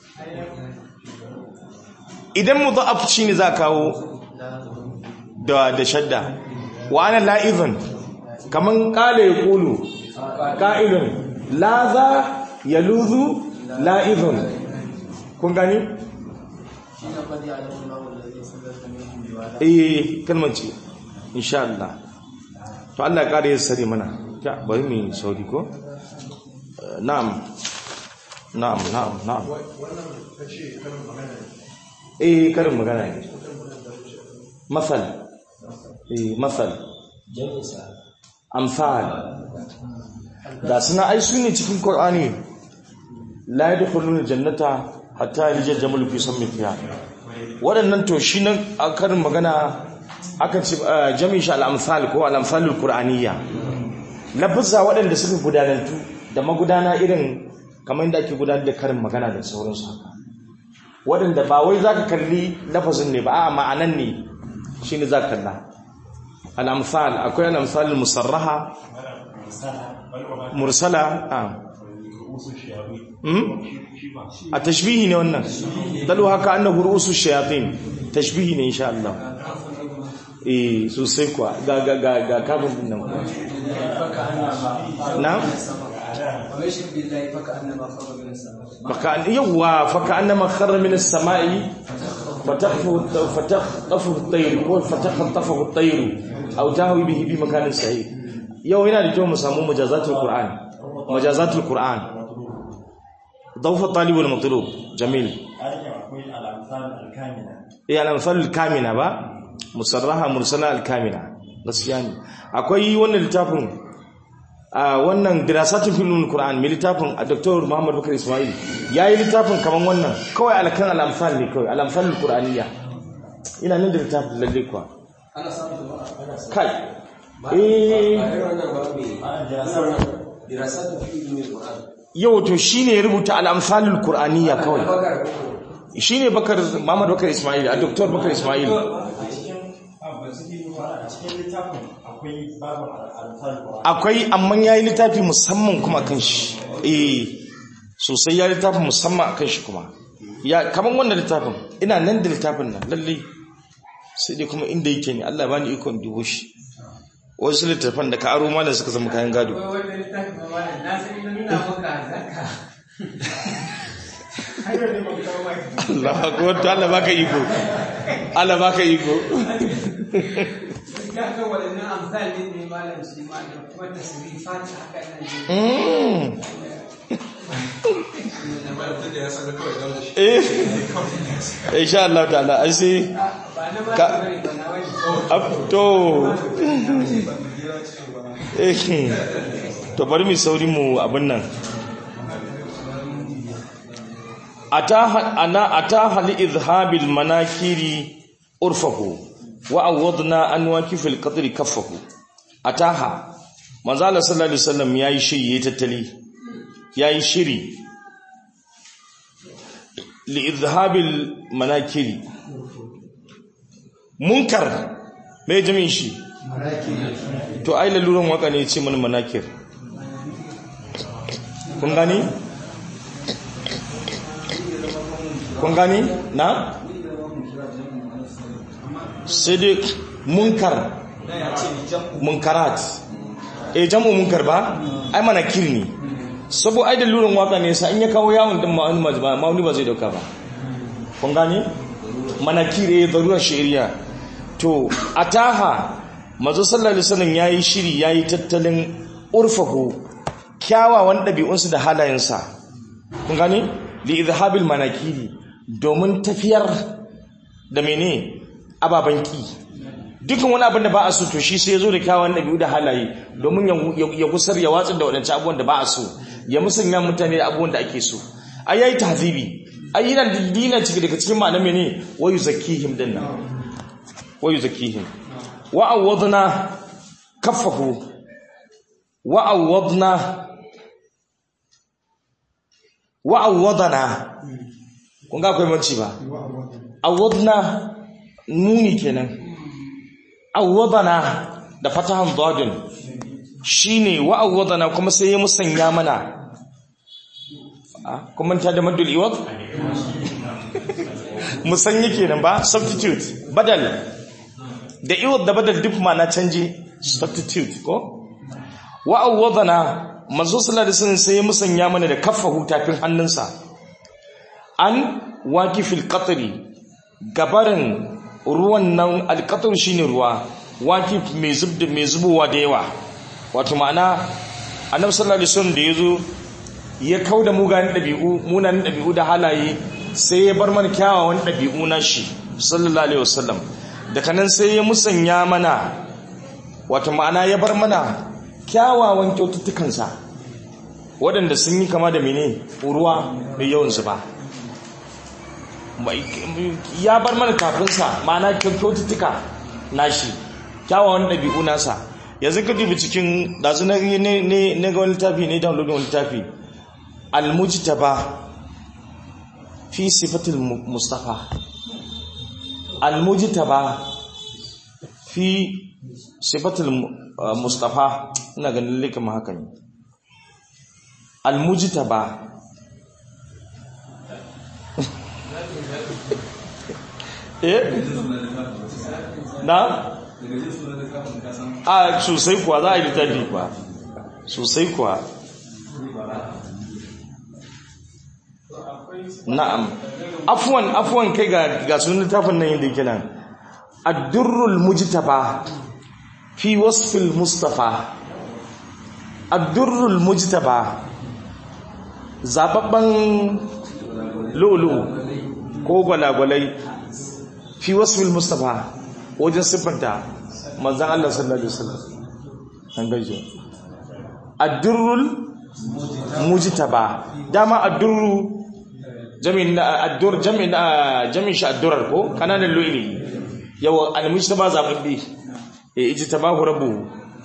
idan mudha'af shine za kawo da da shadda wa ana la'izun kaman qala yaqulu qa'ilun laza yaluzu la'izun kun gani eh kalmar ce insha Allah to Allah ya kare ya sare mana ta bari mu sauri ko Eh, na'am na'am na'am na'am eh karin magana ne masal eh masal amsal da suna ai su ne cikin qur'ani la yadkhuluna jannata hatta yalijal jamal fi sammi fiha waɗannan to shi nan a karin magana aka ce eh, jami'in shi al-amsal ko al-amsalul qur'aniyya lafuzza waɗanda suka gudanantu da magudana irin kamar yadda ake gudanar da karin magana da sauransu haka waɗanda ba wai za ka kalli lafazin ne ba a ma'anan ne shi ne za ka kalla al'amsal akwai al'amsal musarraha mursala a Hmm? a tashbihi ne wannan dalu haka annahu ru'usu shayatin tashbihi ne insha Allah eh sosai kuwa ga ga ga ga kafin din nan kuwa na faka an yawa faka annama kharra min as-sama'i fatahfu fatahfu at-tayr ko fatahfu at-tayr aw tahwi bihi bi makanin sahih yau yana da kyau mu samu mujazatul qur'an mujazatul qur'an ضوف الطالب والمطلوب جميل eh al-amsal al-kamina ba musarraha mursala al-kamina gaskiya ne akwai wannan littafin a wannan dirasatul filmul qur'an mai littafin a dr muhammad bakar ismail yayi littafin kaman wannan kawai alkan al-amsal ne kawai al-amsal al-qur'aniyya ina nan da littafin lalle kuwa kai eh yau to shine ya rubuta al-amsalul qur'aniyya kawai shine bakar muhammad bakar ismail a dr bakar ismail akwai amma yayi littafi musamman kuma kan shi eh sosai yayi littafi musamman akan shi kuma ya kaman wannan littafin ina nan da littafin nan lalle sai dai kuma inda yake ne Allah bani ikon dubo shi wasu littafan da ka aro malam suka zama kayan gado wannan littafin ma malam na san ina nuna maka zaka hanyar da ban kawo mai Allah akbar to Allah baka iko Allah baka iko ya ga wadannan amsali ne malam shi ma da kuma tasrifat haka ina ji Mm. eh insha Allah ta'ala ai sai ba na ma Ka- bane ba na wani Ab- to eh to bari mu sauri mu abin nan ataha ana ataha li izhabil manakiri urfahu wa awadna an wakifil qadri kaffahu ataha manzo Allah sallallahu alaihi wasallam yayi shiri yayi tattali yayi shiri li izhabil manakiri munkar mai jami'in shi to ai laluran waka ne ce mana manakir kun gani kun gani na sai dai munkar munkarat e jam'u munkar ba ai manakir ne sabo ai da lurin waka ne sa in ya kawo yawon din ma'ani ba ma'ani ba zai dauka ba kun gani manakir eh darurar shari'a to ataha manzo sallallahu alaihi wasallam yayi shiri yayi tattalin urfahu kyawawan dabi'unsu da halayensa kun gani li izhabil manakiri domin tafiyar da mene ababan ki dukkan wani abin da ba a so to shi sai ya zo da kyawawan dabi'u da halaye domin ya- ya kusar ya watsar da wadancan abubuwan da ba a so ya musanya mutane da abubuwan da ake so ai yayi tahzibi ai yana dina cike daga cikin ma'anar mene wa yuzakkihim dinnan wa yuzakkihim wa awwadna kaffahu wa awwadna wa awwadna kun ga akwai manci ba awwadna nuni kenan awwadna da fatahan dadin shine wa awwadna kuma sai ya musanya mana Ah, kun manta da maddul iwad musanyi kenan ba substitute badal da iwad da badal duk ma na canje substitute ko wa awwadana manzo sallallahu alaihi wasallam sai ya musanya mana da kaffahu tafin hannunsa an waqifil qatri gabarin ruwan nan alqatr shine ruwa waqif mai zubda mai zubowa da yawa wato ma'ana annabi sallallahu alaihi wasallam da yazo ya kauda mugayen dabi'u munanan dabi'u da halaye sai ya bar mana kyawawan dabi'u na shi sallallahu alaihi wasallam daga nan sai ya musanya mana wato ma'ana ya bar mana kyawawan kyaututtukansa waɗanda sun yi kama da mene ruwa mai yawan zuba Mai- ya bar mana kafinsa ma'ana kyaututtuka nashi kyawawan ɗabi'u nasa yanzu ka dubi cikin ɗazu na ne- ne- na ga wani littafi ne downloadin wani littafi almujtaba fi sifatil mu- mustafa almujtaba fi sifatul mu- uh, mustafa ina ganin lalle kamar haka ne almujtaba eh na a sosai kuwa za a yi littafi kuwa sosai kuwa na'am afwan afwan kai ga ga sunan littafin nan yadda yake nan ad-durrul mujtaba fi wasfil mustafa ad-durrul mujtaba zababban lulu ko gwalagwalai fi wasfil mustafa wajen siffanta manzan Allah sallallahu alaihi wasallam an gaje ad-durrul mujtaba dama ad-durru jami'in ad-dur jami'in jami'in shi ad-durar ko kananan lu'ili yawa al-mujtaba zababbi e ijtabahu rabbuhu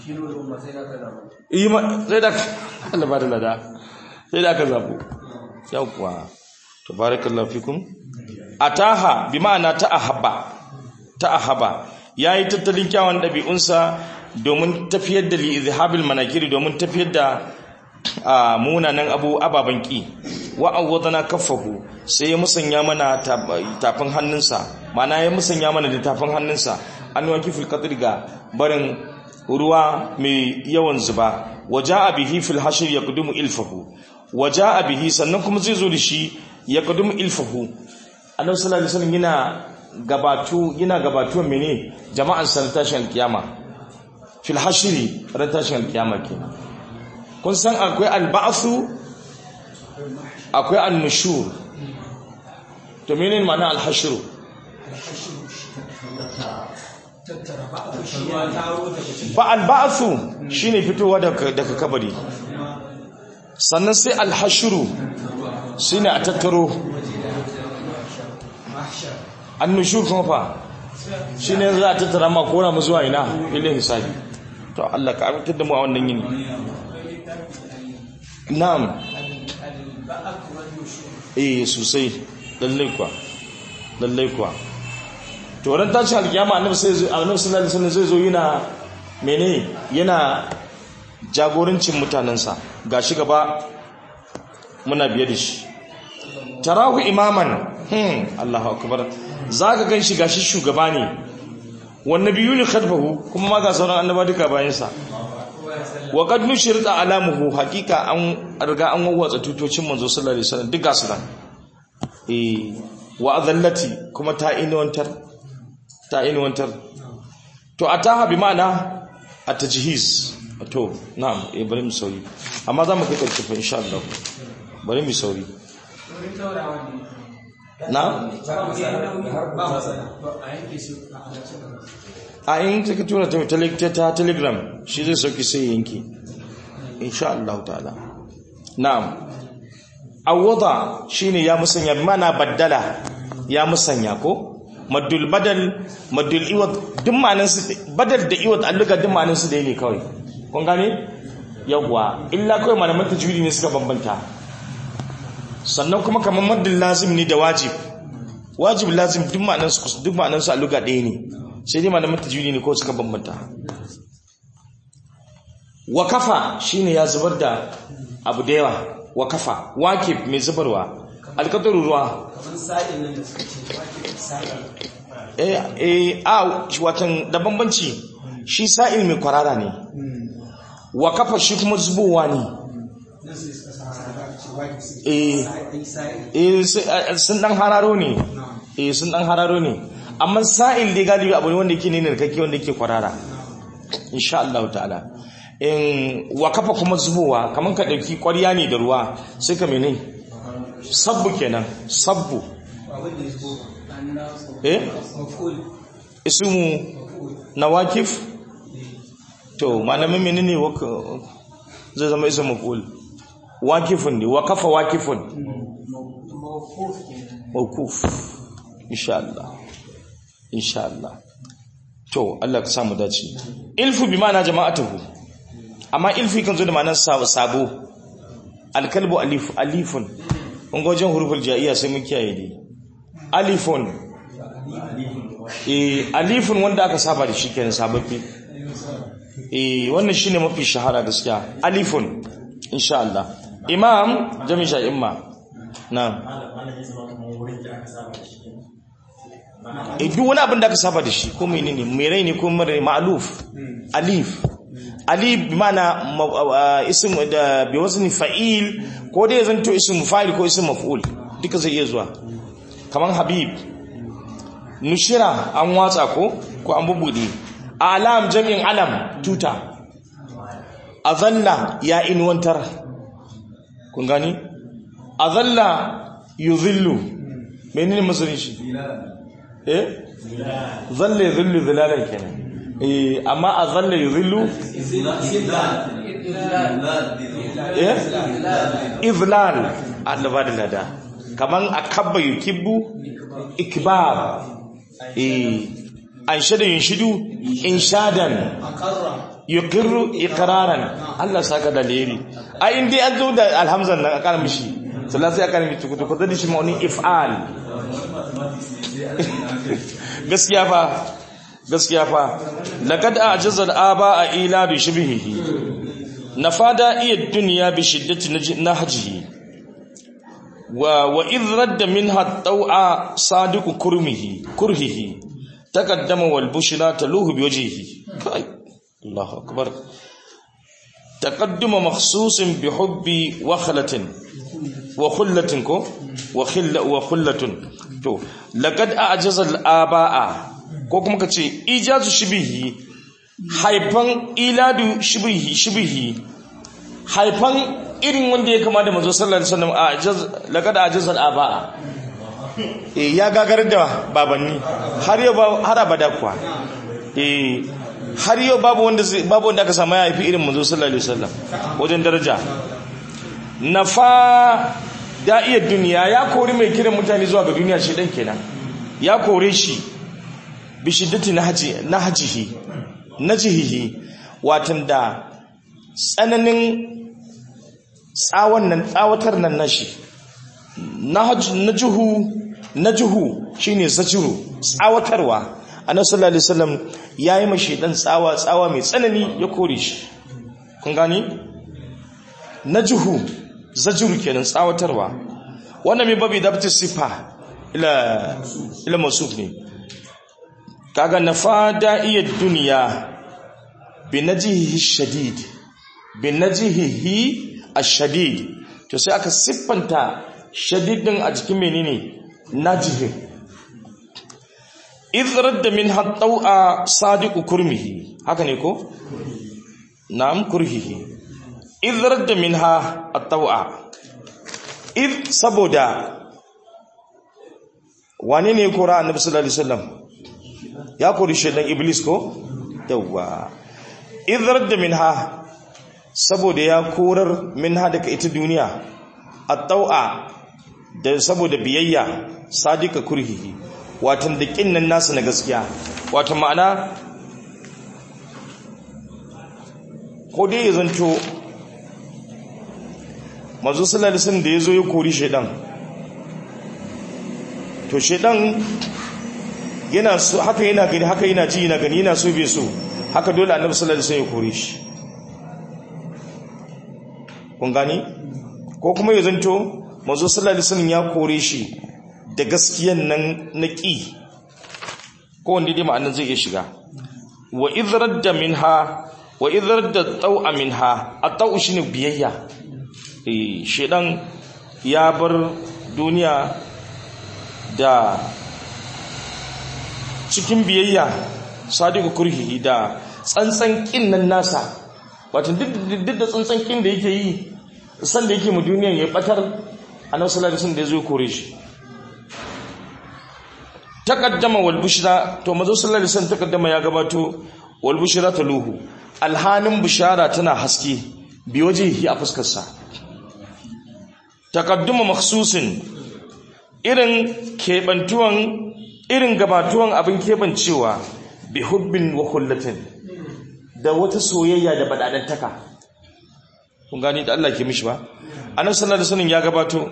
yi ma sai da Allah ba da lada sai da aka zabo yawwa tabarakallahu fikum ataha bi ma'ana ta'ahabba ta'ahaba yayi tattalin kyawun dabi'unsa domin tafiyar da li izhabil manakiri domin tafiyar da munanan abu ababan ki wa awwadana kaffahu sai ya musanya mana tab- tafin hannunsa mana ya musanya mana da tafin hannunsa an waki fil qadri ga barin ruwa mai yawan zuba waja'a bihi fil hashr yaqdumu ilfahu waja'a bihi sannan kuma zai zo da shi yaqdumu ilfahu annabi sallallahu alaihi wasallam yana gabatu yana gabatuwan mene jama'an san tashin alkiyama fil hashri ran tashin alkiyama kenan kun san akwai alba'su akwai annushur to menene ma'ana alhashru tattara ba a shi ya taro daga cikin ba alba'su shine fitowa daga daga kabari sannan sai alhashru shine a tattaro mahshar annushur kuma fa shine za a tattara ma kora mu zuwa ina filin hisabi to Allah ka amintar da mu a wannan yini na'am al-ba'ak wa nushur eh sosai lallai kuwa lallai kuwa to ran tashin alkiyama annabi sai zo annabi sallallahu alaihi wasallam zai zo yana mene yana jagorancin mutanansa gashi gaba muna biye da shi tarahu imaman hmm Allahu akbar zaka ganshi gashi shugaba ne wan nabiyuni khadfahu kuma ma ga sauran annaba duka bayan sa wa qad nushirta alamuhu haqiqa an riga an wawwatsa tutocin manzo sallallahu alaihi wasallam duka su nan eh wa adallati kuma ta inuwantar ta inuwantar to ataha bi ma'ana at-tajhiz to na'am eh bari mu sauri amma za mu kai karshe fa insha Allah bari mu sauri wurin taurawa ne na ba matsala a yanke su a halarci da a in ka tura ta tele- ta telegram shi zai sauki sai ya yanke insha Allah ta'ala na'am awwada shine ya musanya bi mana baddala ya musanya ko maddul badal maddul iwad duk ma'anan su badal da iwad alluga duk ma'anan su da ne kawai kun gane yawwa illa kawai malaman tajwidi ne suka bambanta sannan kuma kamar maddul lazim ne da wajib wajib lazim duk ma'anan su duk ma'anan su alluga ɗaya ne sai dai malaman tajwidi ne ko suka bambanta wakafa shine ya zubar da abu da yawa wakafa wakif mai zubarwa alkatar ruwa kamar sa'in nan da suka ce wake sa'in eh eh a watan da bambanci shi sa'il mai kwarara ne wakafa shi kuma zubowa ne nan su suka sa haka ce wake su eh sa'in sa'in eh su- eh, sun dan hararo ne eh sun dan hararo ne amma sa'il dai galibi abu ne wanda yake ne narkake wanda yake kwarara insha Allah ta'ala in wakafa kuma zubowa kaman ka dauki ƙwarya ne da ruwa sai ka mene sabbu kenan sabbu ba wanda ya zo ba eh maful ismu nawakif to malamin menene waka zai zama ismu maf'ul wakifun ne wakafa wakifun mawquf kenan mawkuf insha Allah insha Allah to Allah ka samu dace ilfu bi ma'ana jama'atuhu amma ilfi kan zo da ma'anar sabo sabo alkalbu alif alifun kun ga wajen huruful jaiya sai mun kiyaye dai alifun eh alifun wanda aka saba da shi kenan sababbi eh wannan shine mafi shahara gaskiya alifun insha Allah imam jami sha imma na'am eh duk wani abin da aka saba da shi ko menene mai rai ne ko mara ma'luf alif alif bi mana ism da bi wazni fa'il ko dai zanto ism fa'il ko ism maf'ul duka zai iya zuwa kaman habib nushira an watsa ko ko an bubude alam jami'in alam tuta azalla ya inwantar kun gani azalla yuzillu menene masarin shi eh zalla yuzillu zilalan kenan eh amma azalla yuzillu eh izlal Allah ba da lada kaman akabba yukibbu ikbar eh an shada yunshidu inshadan akarra yuqirru iqraran Allah saka da leri ai indai an zo da alhamzan nan aka mishi sallallahu sai aka mishi kuto kuto da shi ma'uni if'al gaskiya fa gaskiya fa laqad a'jaza al-aba ila bi shibhihi nafada iya dunya bi shiddati nahjihi wa wa idh radda minha taw'a sadiqu kurmihi kurhihi taqaddama wal bushra taluhu bi wajhihi kai Allahu akbar taqadduma makhsusin bi hubbi wa khalatin wa khullatin ko wa khilla wa khullatun to laqad a'jaza al abaa ko kuma kace ijazu shibihi haifan iladu shibihi shibihi haifan irin wanda ya kama da manzo sallallahu alaihi wasallam a'jaz laqad a'jaza al abaa eh ya gagarar da babanni har yau ba har abada kuwa eh har yau babu wanda zai- babu wanda aka samu ya haifi irin manzo sallallahu alaihi wasallam wajen daraja nafa da'iyar duniya ya kori mai kiran mutane zuwa ga duniya shi dan kenan ya kore shi bi shiddati nahji nahjihi najhihi watan da tsananin tsawon nan tsawatar nan nashi nahj najhu najhu shine zajiru tsawatarwa annabi sallallahu alaihi wasallam yayi mashi dan tsawa tsawa mai tsanani ya kore shi kun gani najhu zajiru kenan tsawatarwa wannan mai babi dabta sifa ila ila masuf ne kaga nafada iya duniya bi najhihi shadid bi najhihi ash-shadid to sai aka siffanta shadid din a cikin menene najhi idh radda min hattawa sadiqu kurmihi haka ne ko na'am kurhihi idh radda minha at-taw'a idh saboda wane ne kora annabi sallallahu alaihi wasallam ya kori shedan iblis ko yawa idh radda minha saboda ya korar minha daga ita duniya at-taw'a da saboda biyayya sadiqa kurhihi watan da kinnan nasu na gaskiya watan ma'ana ko dai ya zanto manzo sallallahu alaihi wasallam da yazo ya kori shedan to shedan yana so haka yana gani haka yana ji yana gani yana so bai so haka dole annabi sallallahu alaihi wasallam ya kore shi kun gani ko kuma ya zanto manzo sallallahu alaihi wasallam ya kore shi da gaskiyan nan na ƙi ko wanda dai ma'anar zai iya shiga wa idrar da minha wa idrar da tau'a minha a tau shine biyayya eh shedan ya bar duniya da cikin biyayya sadiku kurhihi da tsantsan kin nan nasa wato duk duk da tsantsan kin da yake yi san da yake mu duniyan ya batar annabi sallallahu alaihi wasallam da yazo kore shi taqaddama wal bushra to mazo sallallahu alaihi wasallam taqaddama ya gabato wal bushra taluhu alhanin bushara tana haske bi wajhihi a fuskar sa taqadduma makhsusin irin kebantuwan irin gabatuwan abin kebancewa bi hubbin wa kullatin da wata soyayya da badadantaka kun gani da Allah ke mishi ba annabi sallallahu alaihi wasallam ya gabato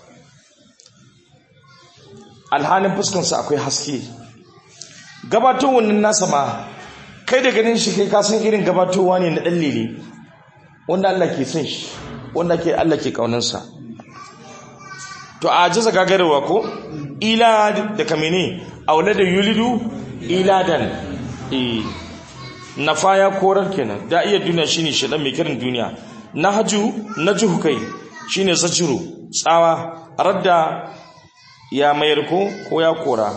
alhanin fuskansa akwai haske gabato wannan nasa ma kai da ganin shi kai kasan irin gabatowa ne na ɗallele wanda Allah ke son shi wanda ke Allah ke ƙaunansa to a jaza gagarwa ko ila da kamene aula da yulidu iladan eh nafa ya korar kenan da iya duniya shine shedan mai kiran duniya nahju najhu kai shine zajiru tsawa radda ya mayar ko ko ya kora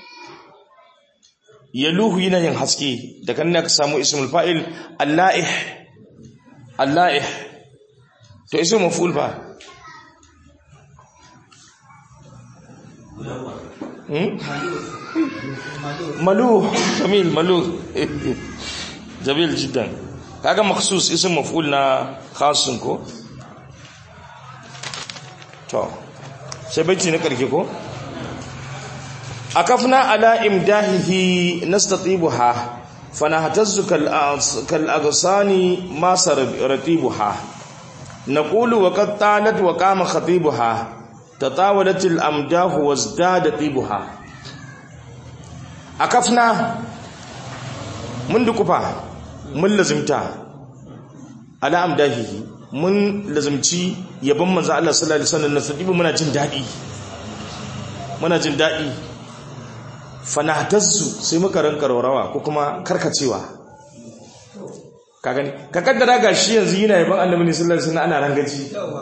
yaluhu yana yin haske da kan ka samu ismul fa'il allaih allaih to ismul maf'ul ba hmm? maluh jamil maluh jamil jiddan kaga makhsus ism maf'ul na khasun ko to sai baiti na karke ko akafna ala imdahihi nastatibuha fanahtazzu kal kal aghsani ma saratibuha naqulu wa qad talat wa qama khatibuha tatawalat al amdahu wazdada tibuha akafna mun dukufa mun lazimta ala amdahihi mun lazumci yabon manzo Allah sallallahu alaihi wasallam nastatibu muna jin dadi muna jin dadi fanahtazzu sai muka ranka rawa ko kuma karkacewa ka gani ka kaddara gashi yanzu yana yabon annabi sallallahu alaihi wasallam ana rangaji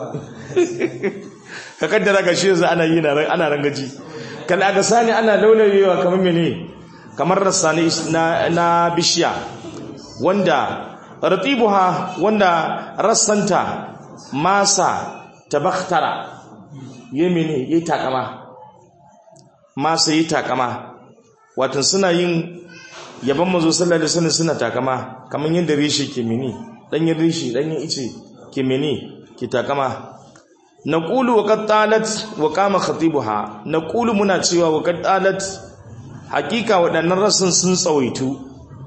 ka kaddara gashi yanzu ana yi ana rangaji kan aga sani ana laulayewa kamar mene kamar rassani na na bishiya wanda ratibuha wanda rassanta masa tabakhtara yemene yayi takama masa yayi takama watan suna yin yaban mazo sallallahu alaihi wasallam suna takama kaman yadda rishi ke mini danyen rishi danyen ice ke mini ke takama naqulu wa qad talat wa qama khatibuha naqulu muna cewa wa qad talat hakika waɗannan rasun sun tsawaitu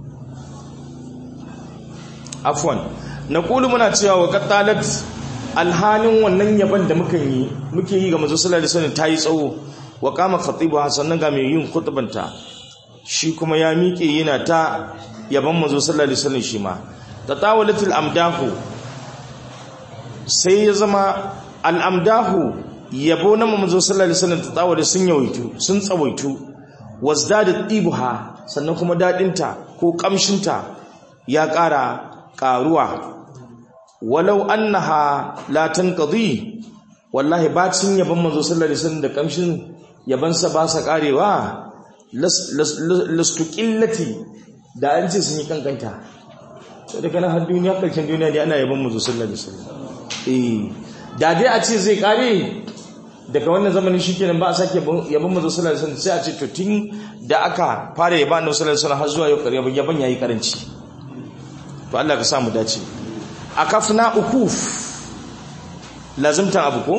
afwan naqulu muna cewa wa qad talat alhalin wannan yaban da muka yi muke yi ga mazo sallallahu alaihi wasallam tayi tsawo wa qama khatibuha sannan ga mai yin khutbanta shi kuma ya miƙe yana ta yaban mazo sallallahu alaihi wasallam shi ma tatawalatul amdahu sai ya zama al'amdahu yabo na mazo sallallahu alaihi wasallam tatawala sun yawaitu sun tsawaitu wazdada tibuha sannan kuma dadinta ko kamshinta ya ƙara ƙaruwa walau annaha la tanqadi wallahi bacin yaban mazo sallallahu alaihi wasallam da kamshin yabansa ba sa karewa lastu ƙillati da an ce sun yi kankanta sai da kanan har duniya ƙarshen duniya ne ana yaban mu sallallahu alaihi wasallam eh da dai a ce zai kare daga wannan zamanin shikenan ba a sake yaban mu sallallahu alaihi wasallam sai a ce to tun da aka fara yaban mu sallallahu alaihi wasallam har zuwa yau yaban yaban yayi karanci to Allah ka sa mu dace akafna ukuf lazimtan abu ko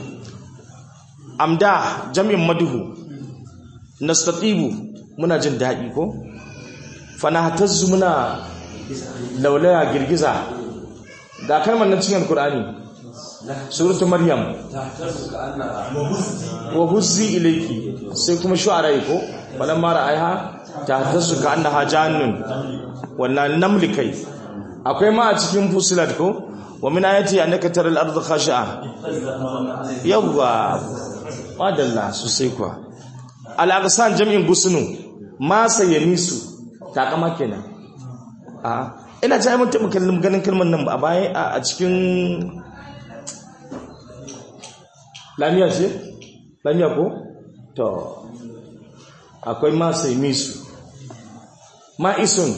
amda jami'in maduhu nastatibu muna jin daɗi ko fanahatazzu muna laulaya girgiza ga kalmar nan cikin alkur'ani suratu maryam wa huzzi ilayki sai kuma shu'ara ko balan mara aiha tahtazzu ka annaha jannun wannan namli kai akwai ma a cikin fusilat ko wa min ayati annaka taral ardu khashi'a yawwa madalla sosai kuwa al'aqsan jam'in gusunu ma sayamisu takama kenan a ina ji mun taɓa kallon ganin kalmar nan a baya a cikin lamiya ce lamiya ko to akwai ma sayamisu ma isun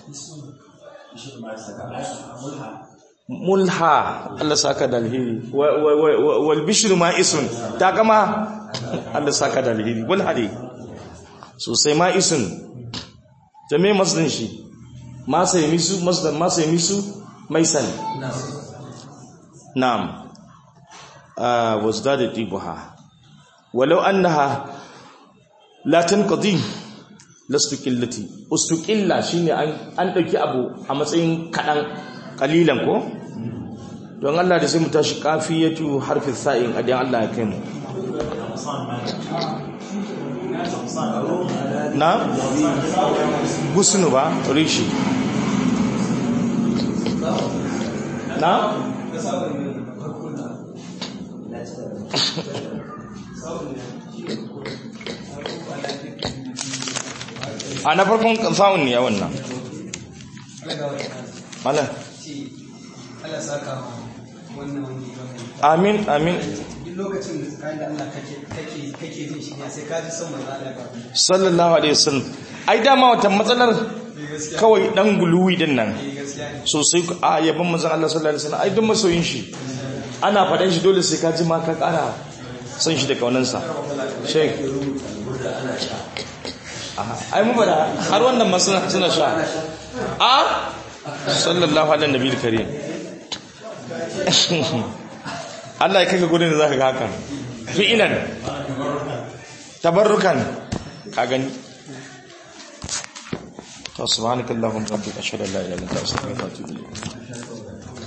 mulha Allah saka da alheri wal bishru ma isun takama Allah saka da alheri wal hadi sosai ma isun jami'i masdin shi ma sai misu masdar ma sai misu maisan na'am ah wazdada tibuha walau annaha la tanqadi lastuqillati ustuqilla shine an an dauki abu a matsayin kadan kalilan ko don Allah da sai mu tashi kafiyatu harfi sa'in adan Allah ya kai mu na gusnu ba rishi na a na farkon sa'un ne ya wannan mala Allah saka wannan wani amin amin duk lokacin da tsakanin da Allah kake kake kake jin shi ne sai ka ji son manzo Allah ba sallallahu alaihi wasallam ai dama wata matsalar kawai dan guluwi din nan gaskiya ne sosai a yaban manzon Allah sallallahu alaihi wasallam ai duk masoyin shi ana faɗan shi dole sai ka ji ma ka ƙara son shi da kaunansa sheik ai mu bada har wannan ma suna suna sha a sallallahu alaihi nabiyil karim Allah ya kaka gudun da zaka ga hakan fi'ilan tabarrukan ka gani to subhanakallahumma rabbika ashhadu an la ilaha illa anta astaghfiruka wa atubu ilayk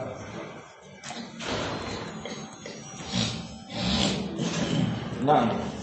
نعم